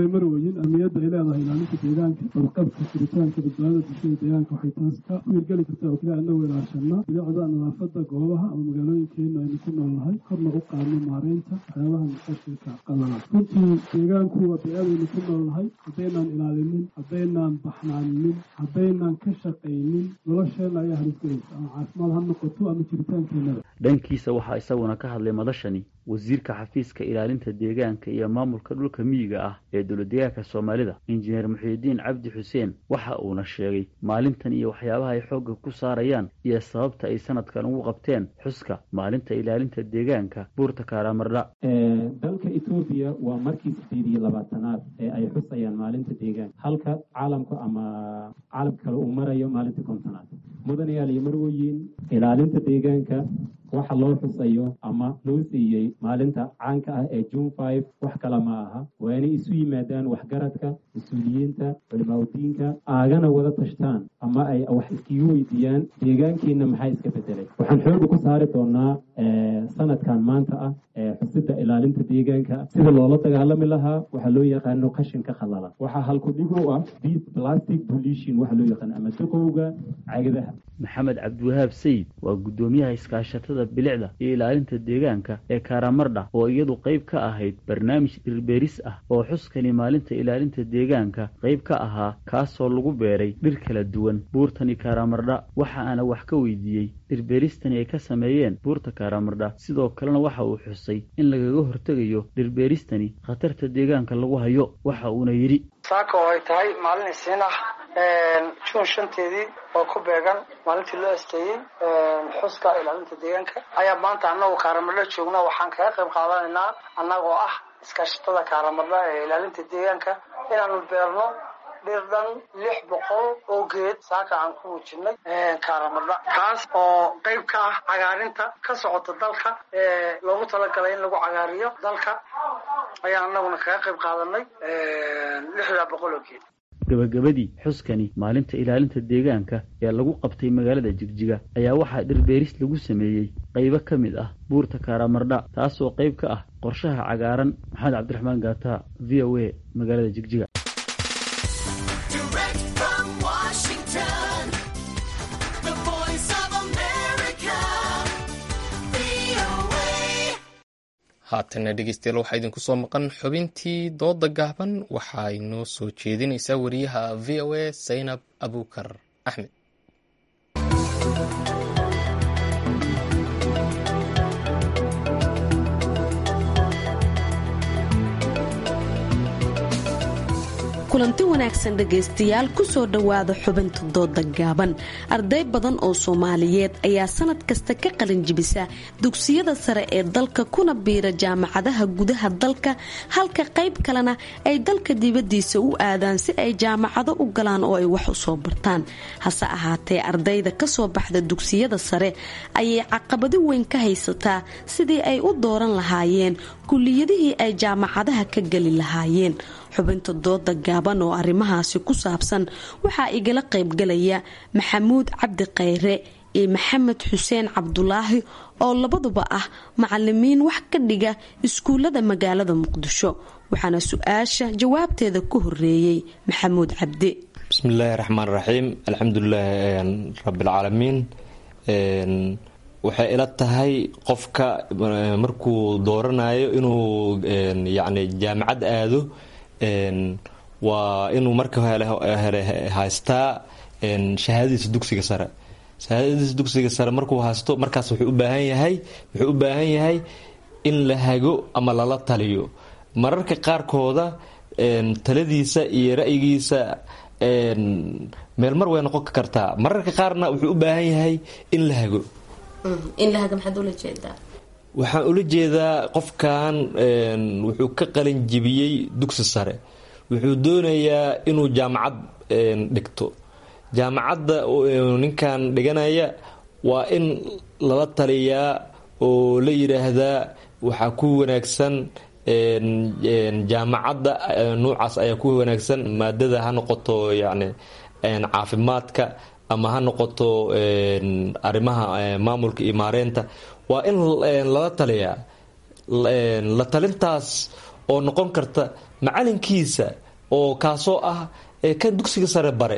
ay leedahay ilaalinta deegaanka badqabka jiritaanka badbaadada bulshada deegaanka waxay taas ka wiirgeli kartaa oo kaliya anagoo ilaashana bilicda nadaafada goobaha ama magaalooyinkeena aynu ku nool nahay korna u qaadno maareynta waxyaabaha qashinka qalala runtii deegaanku waa bey-adaynu ku nool nahay haddaynaan ilaalinin haddaynaan baxnaaninin haddaynaan ka shaqaynin nolosheena ayaa harisgelaysa ama caafimaad ha noqoto ama jiritaankeenada dhankiisa waxaa isaguna ka hadlay madashani wasiirka xafiiska ilaalinta deegaanka iyo maamulka dhulka miyiga ah ee dowladdeegaanka soomaalida injineer muxiidiin cabdi xuseen waxa uuna sheegay maalintan iyo waxyaabaha ay xoogga ku saarayaan iyo sababta ay sanadkan ugu qabteen xuska maalinta ilaalinta deegaanka buurta kaaraamardha dalka etoobiya waa markii sideed iyo labaatanaad ee ay xusayaan maalinta deegaanka halka caalamku ama caalamka kale uu marayo maalinta kontonaad mudanayaal iyo marwoyin ilaalinta deegaanka waxa loo xusayo ama loo siiyey maalinta caanka ah ee june five wax kale ma aha waa inay isu yimaadaan waxgaradka mas-uuliyiinta culimaaudiinka aagana wada tashtaan ama ay wax iskigu weydiiyaan deegaankiina maxaa iska bedelay waxaan xooga ku saari doonaa sanadkan maanta ah xusida ilaalinta deegaanka sida loola dagaalami lahaa waxaa loo yaqaano qashinka khalalan waxaa halkudhig u ah beat plastic pollution waxaa loo yaqaano ama duqowga cagadaha maxamed cabdiwahaab sayid waa guddoomiyaha iskaashatada bilicda iyo ilaalinta deegaanka ee karamardha oo iyadu qayb ka ahayd barnaamij dhirbeeris ah oo xuskani maalinta ilaalinta deegaanka qayb ka ahaa kaasoo lagu beeray dhir kala duwan buurtani karamardha waxa aana wax ka weydiiyey dhirbeeristani ay ka sameeyeen buurta karamardha sidoo kalena waxa uu xusay in lagaga hortegayo dhirbeeristani khatarta deegaanka lagu hayo waxa uuna yidhi saaka oo ay tahay maalin isiin ah juun shanteedii oo ku beegan maalintii loo asteeyey xuska ilaalinta deegaanka ayaa maanta annagu kaaramadho joogna waxaan kaga qayb qaadanaynaa annagoo ah iskaashatada kaaramadha ee ilaalinta deegaanka inaanu beerno dhir dhan lix boqol oo geed saaka aan ku muujinay kaaramadha taas oo qayb ka ah cagaarinta ka socota dalka ee loogu talagalay in lagu cagaariyo dalka ayaan annaguna kaga qayb qaadanay lixdaa boqol oo geed gabagabadii xuskani maalinta ilaalinta deegaanka ee lagu qabtay magaalada jigjiga ayaa waxaa dhirbeeris lagu sameeyey qaybo ka mid ah buurta karamardha taasoo qayb ka ah qorshaha cagaaran maxamed cabdiraxmaan gaata v o a magaalada jigjiga haatana dhegeystayaal waxaa idinku soo maqan xubintii dooda gaaban waxaa inoo soo jeedinaysaa wariyaha v o a zaynab abukar axmed kulanti wanaagsan dhegaystayaal kusoo dhowaada xubinta dooda gaaban arday badan oo soomaaliyeed ayaa sanad kasta ka qalinjibisa dugsiyada sare ee dalka kuna biira jaamacadaha gudaha dalka halka qayb kalena ay dalka dibadiisa u aadaan si ay jaamacado u galaan oo ay wax u soo bartaan hase ahaatee ardayda kasoo baxda dugsiyada sare ayay caqabado weyn ka haysataa sidii ay u dooran lahaayeen kuliyadihii ay jaamacadaha ka geli lahaayeen xubinta dooda gaaban oo arrimahaasi ku saabsan waxaa igala qaybgalaya maxamuud cabdi khayre iyo maxamed xuseen cabdulaahi oo labaduba ah macalimiin wax ka dhiga iskuullada magaalada muqdisho waxaana su-aasha jawaabteeda ku horeeyey maxamuud cabdi bismillaahi raxmaan raxiim alxamdulilaahi rabbilcaalamiin waxay ila tahay qofka markuu dooranayo inuu yacni jaamacad aado waa inuu marka hore haystaa shahaadadiisa dugsiga sare shahaadadiisa dugsiga sare markuu haysto markaas wuxuu u baahan yahay wuxuu u baahan yahay in la hago ama lala taliyo mararka qaarkooda taladiisa iyo ra'yigiisa meel mar way noqon kartaa mararka qaarna wuxuu u baahan yahay in la hago waxaan ula jeedaa qofkan wuxuu ka qalin jibiyey dugsi sare wuxuu doonayaa inuu jaamacad dhigto jaamacadda ninkan dhiganaya waa in lala taliyaa oo la yidhaahdaa waxaa ku wanaagsan jaamacadda nuucaas ayaa ku wanaagsan maadada ha noqoto yacni caafimaadka ama ha noqoto arrimaha maamulka iyo maareynta waa in lala taliyaa la talintaas oo noqon karta macalinkiisa oo kaasoo ah kan dugsiga sare bare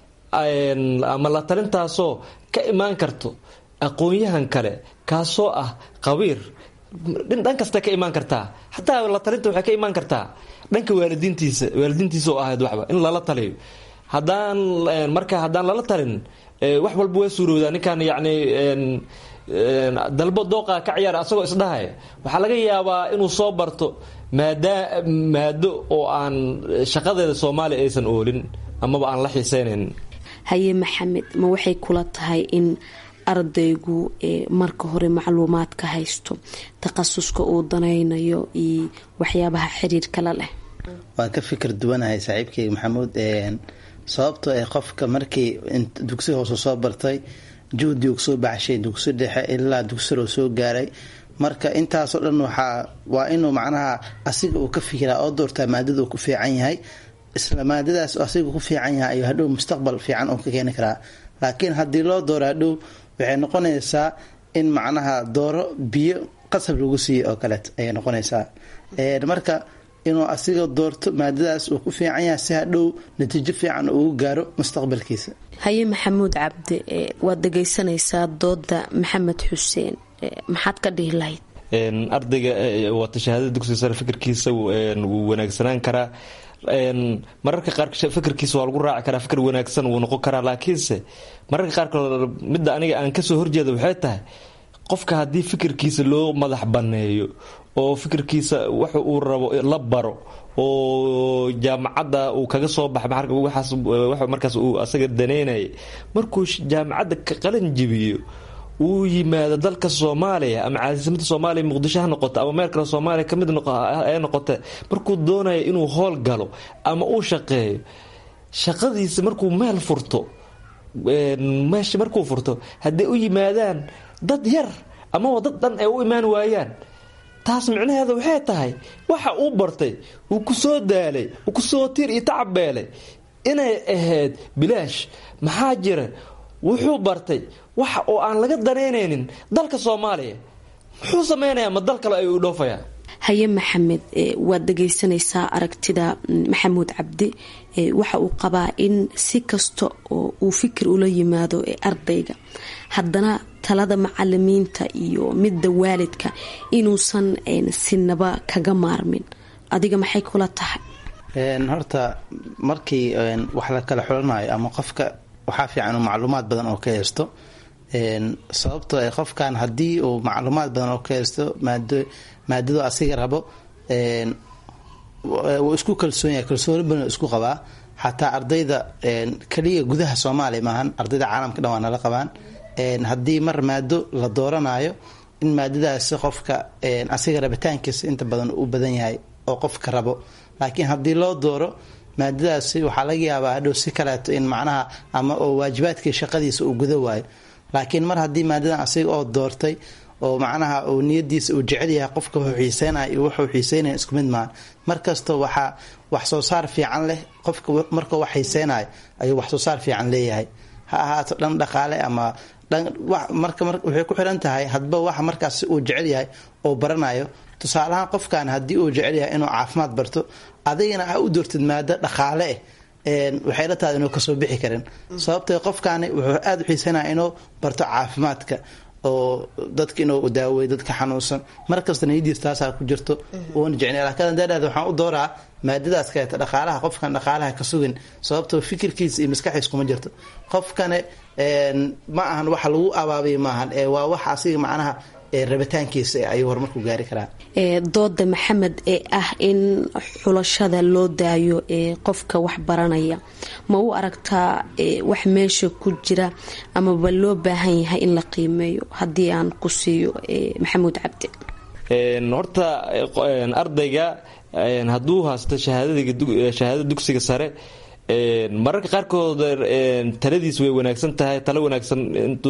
ama la talintaasoo ka imaan karto aqoon-yahan kale kaasoo ah qabiir dhan kasta ka imaan kartaa xataa la talinta waxay ka imaan kartaa dhanka waalidiintiisa waalidiintiisa oo ahayd waxba in lala taliyo haddaan marka haddaan lala talin wax walba waa suurowdaa ninkan yacni dalbo dooqa ka ciyaar asagoo isdhahay waxaa laga yaabaa inuu soo barto maada maado oo aan shaqadeeda soomaaliya aysan oolin amaba aan la xiiseynayn haye maxamed ma waxay kula tahay in ardaygu marka hore macluumaad ka haysto takhasuska uu danaynayo iyo waxyaabaha xiriirkala leh waan ka fikir duwanahay saaxiibkeyga maxamuud sababtoo ah qofka markii dugsi hoose soo bartay juhdi soo baxshay dugsi dhexe ilaa dugsiroo soo gaaray marka intaasoo dhan waxaa waa inuu macnaha asiga uu ka fikiraa oo doortaa maadada uu ku fiican yahay isla maadadaas asiga ku fiican yahay ayuu hadhow mustaqbal fiican uu ka keeni karaa laakiin haddii loo dooro hadhow waxay noqonaysaa in macnaha dooro biyo qasab lagu siiyo oo kaleet ayay noqonaysaa marka inuu asiga doorto maadadaas uu ku fiican yahay si hadhow natiijo fiican ugu gaaro mustaqbalkiisa haye maxamuud cabdi waad dhegaysanaysaa dooda maxamed xuseen maxaad ka dhihi lahayd ardayga waata shahaadada dugsiga sare fikirkiisa wuu wanaagsanaan karaa mararka qaar fikirkiisa waa lagu raaci karaa fikir wanaagsan wuu noqon karaa laakiinse mararka qaarkood midda aniga aan kasoo horjeeda waxay tahay qofka haddii fikirkiisa loo madax banneeyo oo fikirkiisa waxa uu rabo la baro oo jaamacadda uu kaga soo baxa markaas uu asaga daneynaya markuu jaamacadda ka qalin jibiyo uu yimaado dalka soomaaliya ama caasimadda soomaaliya muqdisho ha noqoto ama meel kale soomaaliya kamid ee noqote markuu doonayo inuu hool galo ama uu shaqeeyo shaqadiisa markuu meel furto meesha markuu furto hadday u yimaadaan dad yar amaba dad dhan ay u imaan waayaan taas micnaheeda waxay tahay waxa uu bartay uu ku soo daalay uu kusoo tiir iyo tacabbeelay inay ahayd bilaash maxaa jira wuxuu bartay waxa oo aan laga danaynaynin dalka soomaaliya muxuu sameynayaa ma dal kale ayuu dhoofayaa haye maxamed waad dhegaysanaysaa aragtida maxamuud cabdi waxa uu qabaa in si kasta oo uu fikir ula yimaado ardayga haddana talada macalimiinta iyo midda waalidka inuusan sinaba kaga maarmin adiga maxay kula tahay horta markii wax la kala xulanayo ama qofka waxaa fiican uu macluumaad badan oo ka haysto sababtoo ay qofkan haddii uu macluumaad badan oo ka haysto maado maadadu asiga rabo wuu isku kalsoon yahay kalsooni badan isku qabaa xataa ardayda keliya gudaha soomaaliya maahan ardayda caalamka dhan waa nala qabaan haddii mar maado la dooranayo in maadadaasi qofka asiga rabitaankiisa inta badan u badan yahay oo qofka rabo laakiin haddii loo dooro maadadaasi waxaa laga yaabaa hadhow si kaleeto in macnaha ama oo waajibaadkii shaqadiisa uu guda waayo laakiin mar haddii maadadan asiga oo doortay oo macnaha uu niyadiisa uu jecel yahay qofka wuxuu xiiseynaya iyo wuxuu xiiseynaya isku mid maahan mar kasta waxaa wax soo saar fiican leh qofka markuu wax xiiseynayo ayuu wax soo saar fiican leeyahay ha ahaato dhan dhaqaale ama marka waxay ku xiran tahay hadba waxa markaas uu jecel yahay oo baranayo tusaalahaan qofkan haddii uu jecel yahay inuu caafimaad barto adigana a u doortid maado dhaqaale ah waxay la tahay inuu kasoo bixi karin sababtee qofkaani wuxuu aada u xiisanaya inuu barto caafimaadka oo dadka inuu daaweyo dadka xanuunsan markasta niyadiis taasaa ku jirto uuna jecnay laakiin haddaadhahda waxaan u dooraa maadadaas kaleeta dhaqaalaha qofkan dhaqaalaha ka sugin sababtoo fikirkiisa iyo maskaxiis kuma jirto qofkane ma ahan waxa lagu abaabiya maahan ee waa wax asiga macnaha rabitaankiisa ayuu horumarku gaari karaa dooda maxamed ee ah in xulashada loo daayo ee qofka wax baranaya ma u aragtaa wax meesha ku jira amaba loo baahan yahay in la qiimeeyo haddii aan ku siiyo maxamuud cabdi horta ardayga hadduu haysto shahaadada dugsiga sare mararka qaarkood taladiis way wanaagsan tahay talo wanaagsan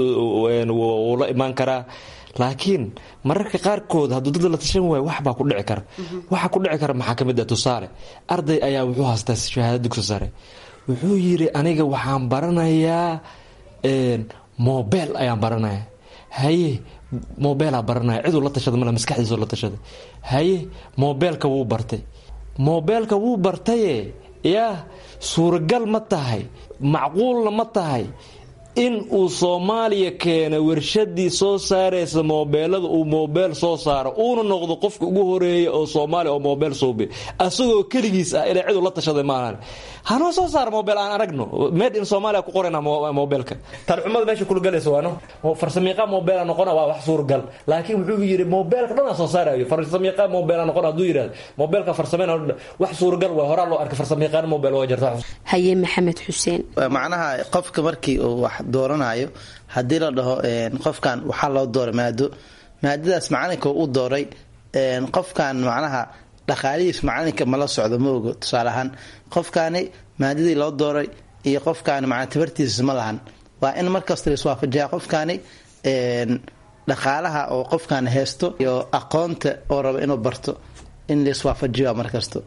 wuu la imaan karaa laakiin mararka qaarkood hadduu dad la tashan waayo waxbaa ku dhici kara waxa ku dhici kara maxaa ka mid ah tusaale arday ayaa wuxuu haystaa shahaada dugsi sare wuxuu yidhi aniga waxaan baranayaa mobel ayaan baranaya haye mobeelaa baranaya ciduu la tashada male maskaxdiisu la tashaday haye mobeelka wuu bartay mobeelka wuu bartaye yaa suuragal ma tahay macquulna ma tahay in uu soomaaliya keena warshadii soo saaraysa moobeelada uu moobeel soo saaro uuna noqdo qofka ugu horeeya oo soomaaliya oo moobeel suubi asagoo keligiis ah ilaa ciduu la tashaday maahan hanoo soo saara moobeel aan aragno made in soomaaliya ku qorayna moobeelka talxumada meesha kulgalaysa waano farsamiiqa moobeela noqona waa wax suuragal laakiin wuxuu yidhi moobeelka dhanaa soo saarayo farsamiiqa moobeela noqona hadduu yidhahdo moobeelka farsameyna wax suuragal waa horaa loo arkay farsamiiqaan moobeel waa jirta haye maxamed xuseen macnaha qofka markii uu wax dooranayo haddii la dhaho qofkan waxaa loo dooray maado maadadaas macalinka u dooray qofkan macnaha dhaqaalihiis macalinka mala socdo ma ogo tusaale ahaan qofkaani maadadii loo dooray iyo qofkaani macnaa tabartiisa ma lahan waa in markasta laiswaafajiyaa qofkaani dhaqaalaha oo qofkan haysto iyo aqoonta oo raba inuu barto in laiswaafajiyo markasto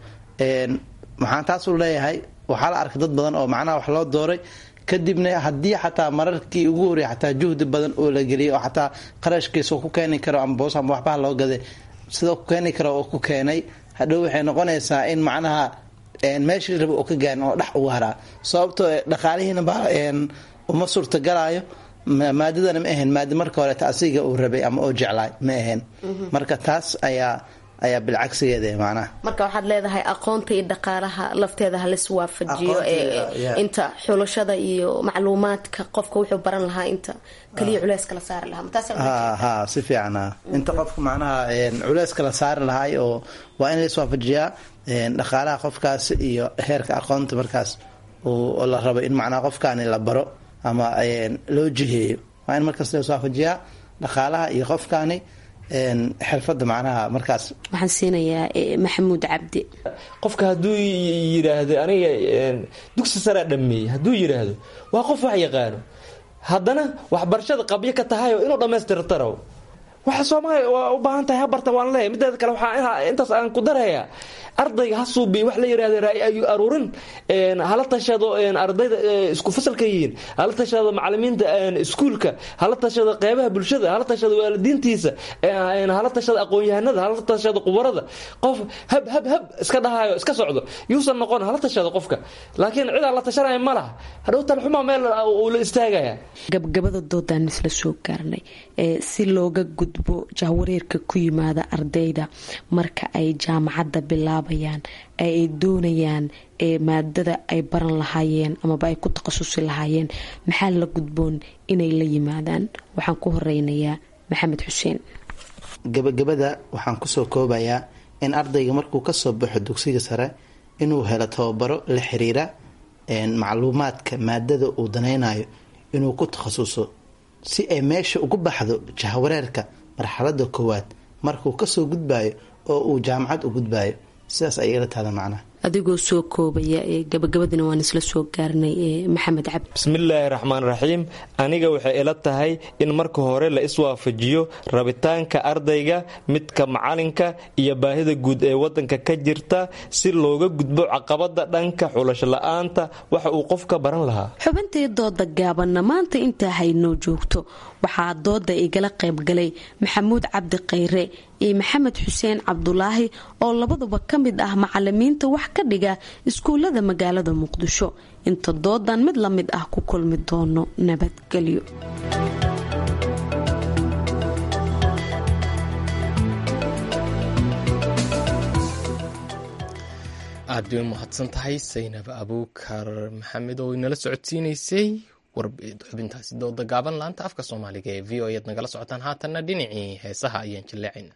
maxaan taasuu leeyahay waxaa la arkay dad badan oo macnaha wax loo dooray kadibna haddii xataa mararkii ugu horreya xataa juhdi badan oo la geliyay oo xataa qarashkiisa ku keeni karo ama boos ama waxbaha loo gaday sidoo ku keeni karo oo ku keenay hadhow waxay noqonaysaa in macnaha meeshii raba oo ka gaarin oo dhex ugu haraa sababtoo dhaqaalihiina baa uma suurtagalaayo maadadana ma ahayn maadi marka horeeta asiga uu rabay ama oo jeclaay ma ahayn marka taas ayaa ayaa bilcagsigeeda macnaha marka waxaad leedahay aqoonta iyo dhaqaalaha lafteeda halis waafajiyo inta xulashada iyo macluumaadka qofka wuxuu baran lahaa inta kaliya culeys kala saari lahaa ha si fiican inta qofka macnaha culeys kala saari lahaay oo waa in laiswaafajiyaa dhaqaalaha qofkaas iyo heerka aqoonta markaas oo la rabo in macnaha qofkaani la baro ama loo jiheeyo waa in markaas laiswaafajiyaa dhaqaalaha iyo qofkaani xirfada macnaha markaas waxaan siinayaa maxamuud cabdi qofka hadduu yidhaahdo aniga dugsi saraa dhameeyey hadduu yidhaahdo waa qof wax yaqaano haddana waxbarashada qabyo ka tahayo inuu dhammaystirtaro waxa soomaaliya waa u baahan tahay habarta waan leeyahy mideeda kale waxaa intaas aan ku darayaa ardayga ha suubiy wax la yidhahda ra'yi aruurin hala tashado ardayda isku fasalka yihiin hala tashado macalimiinta iskuulka hala tashado qeybaha bulshada hala tashado waalidiintiisa hala tashado aqoon-yahanada hala tashado qubarada qof hab hab hab iska dhahayo iska socdo yuusan noqon hala tashado qofka laakiin cid aan la tashanaya ma laha hadhow talxuma meel uu la istaagaya gabgabada doodaan isla soo gaarnay si looga gudbo jahwareerka ku yimaada ardayda marka ay jaamacadda bilaabayaan ay doonayaan maadada ay baran lahaayeen amaba ay ku takhasusi lahaayeen maxaa la gudboon inay la yimaadaan waxaan ku horeynayaa maxamed xuseen gabagabada waxaan kusoo koobayaa in ardayga markuu kasoo baxo dugsiga sare inuu helo tababaro la xiriira macluumaadka maadada uu danaynayo inuu ku takhasuso si ay meesha ugu baxdo jahwareerka marxalada koowaad markuu kasoo gudbayo oo uu jaamacad u gudbayo sidaas ay igala tahda macnaha adigoo soo koobaya gabagabadina waan isla soo gaarnay maxamed cabdi bismillaahi raxmaan raxiim aniga waxay ila tahay in marka hore la iswaafajiyo rabitaanka ardayga midka macalinka iyo baahida guud ee wadanka ka jirta si looga gudbo caqabada dhanka xulasho la-aanta waxa uu qofka baran lahaa xubintii dooda gaabanna maanta intaa haynoo joogto waxaa dooda igala qaybgalay maxamuud cabdi khayre iyo maxamed xuseen cabdulaahi oo labaduba ka mid ah macalimiinta wax ka dhiga iskuulada magaalada muqdisho inta doodan mid la mid ah ku kulmi doono nabadgelyo aad bay u mahadsan tahay saynab abuukar maxamed oo inala socodsiinaysay xubintaasi dooda gaaban laanta afka soomaaliga ee v o ead nagala socotaan haatanna dhinacii heesaha ayaan jilleecayna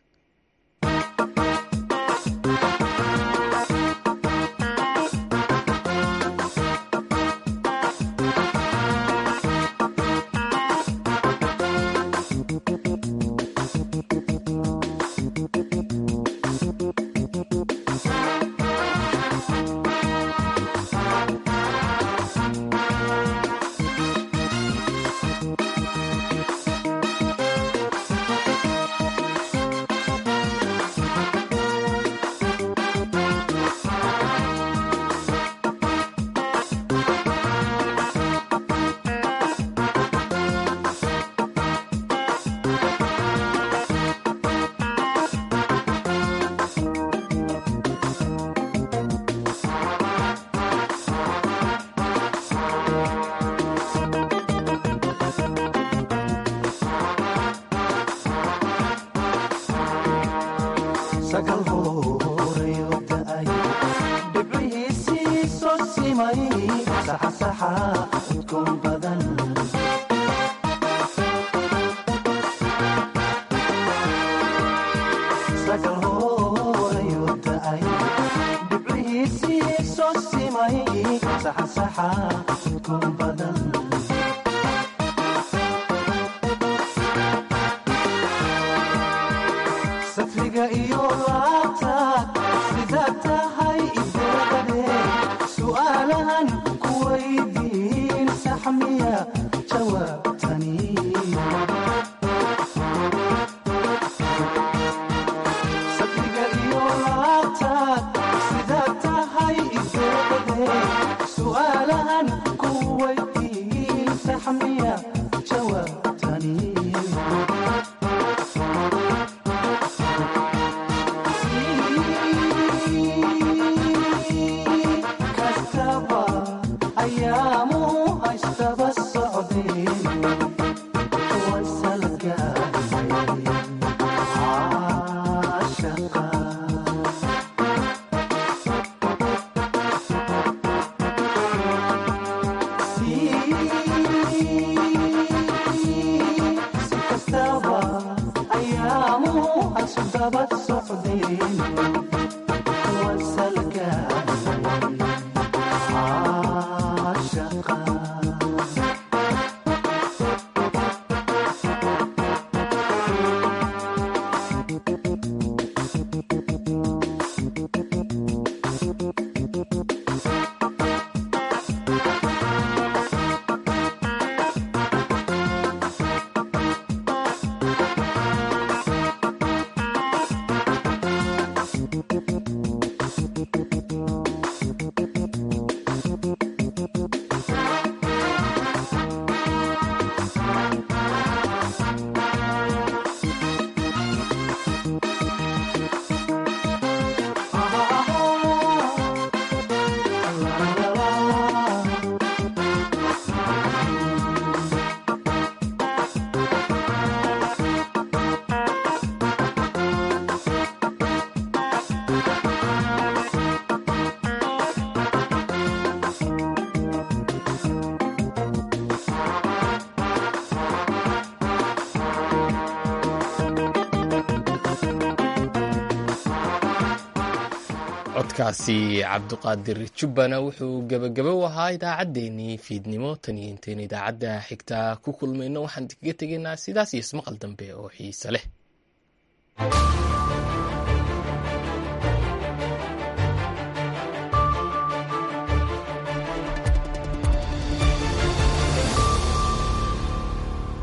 codkaasi cabduqaadir jubbana wuxuu gebagabo u ahaa idaacaddeenii fiidnimo tan iyo intayn idaacadda xigta ku kulmayno waxaan kaga tegaynaa sidaas iyo ismaqal dambe oo xiise leh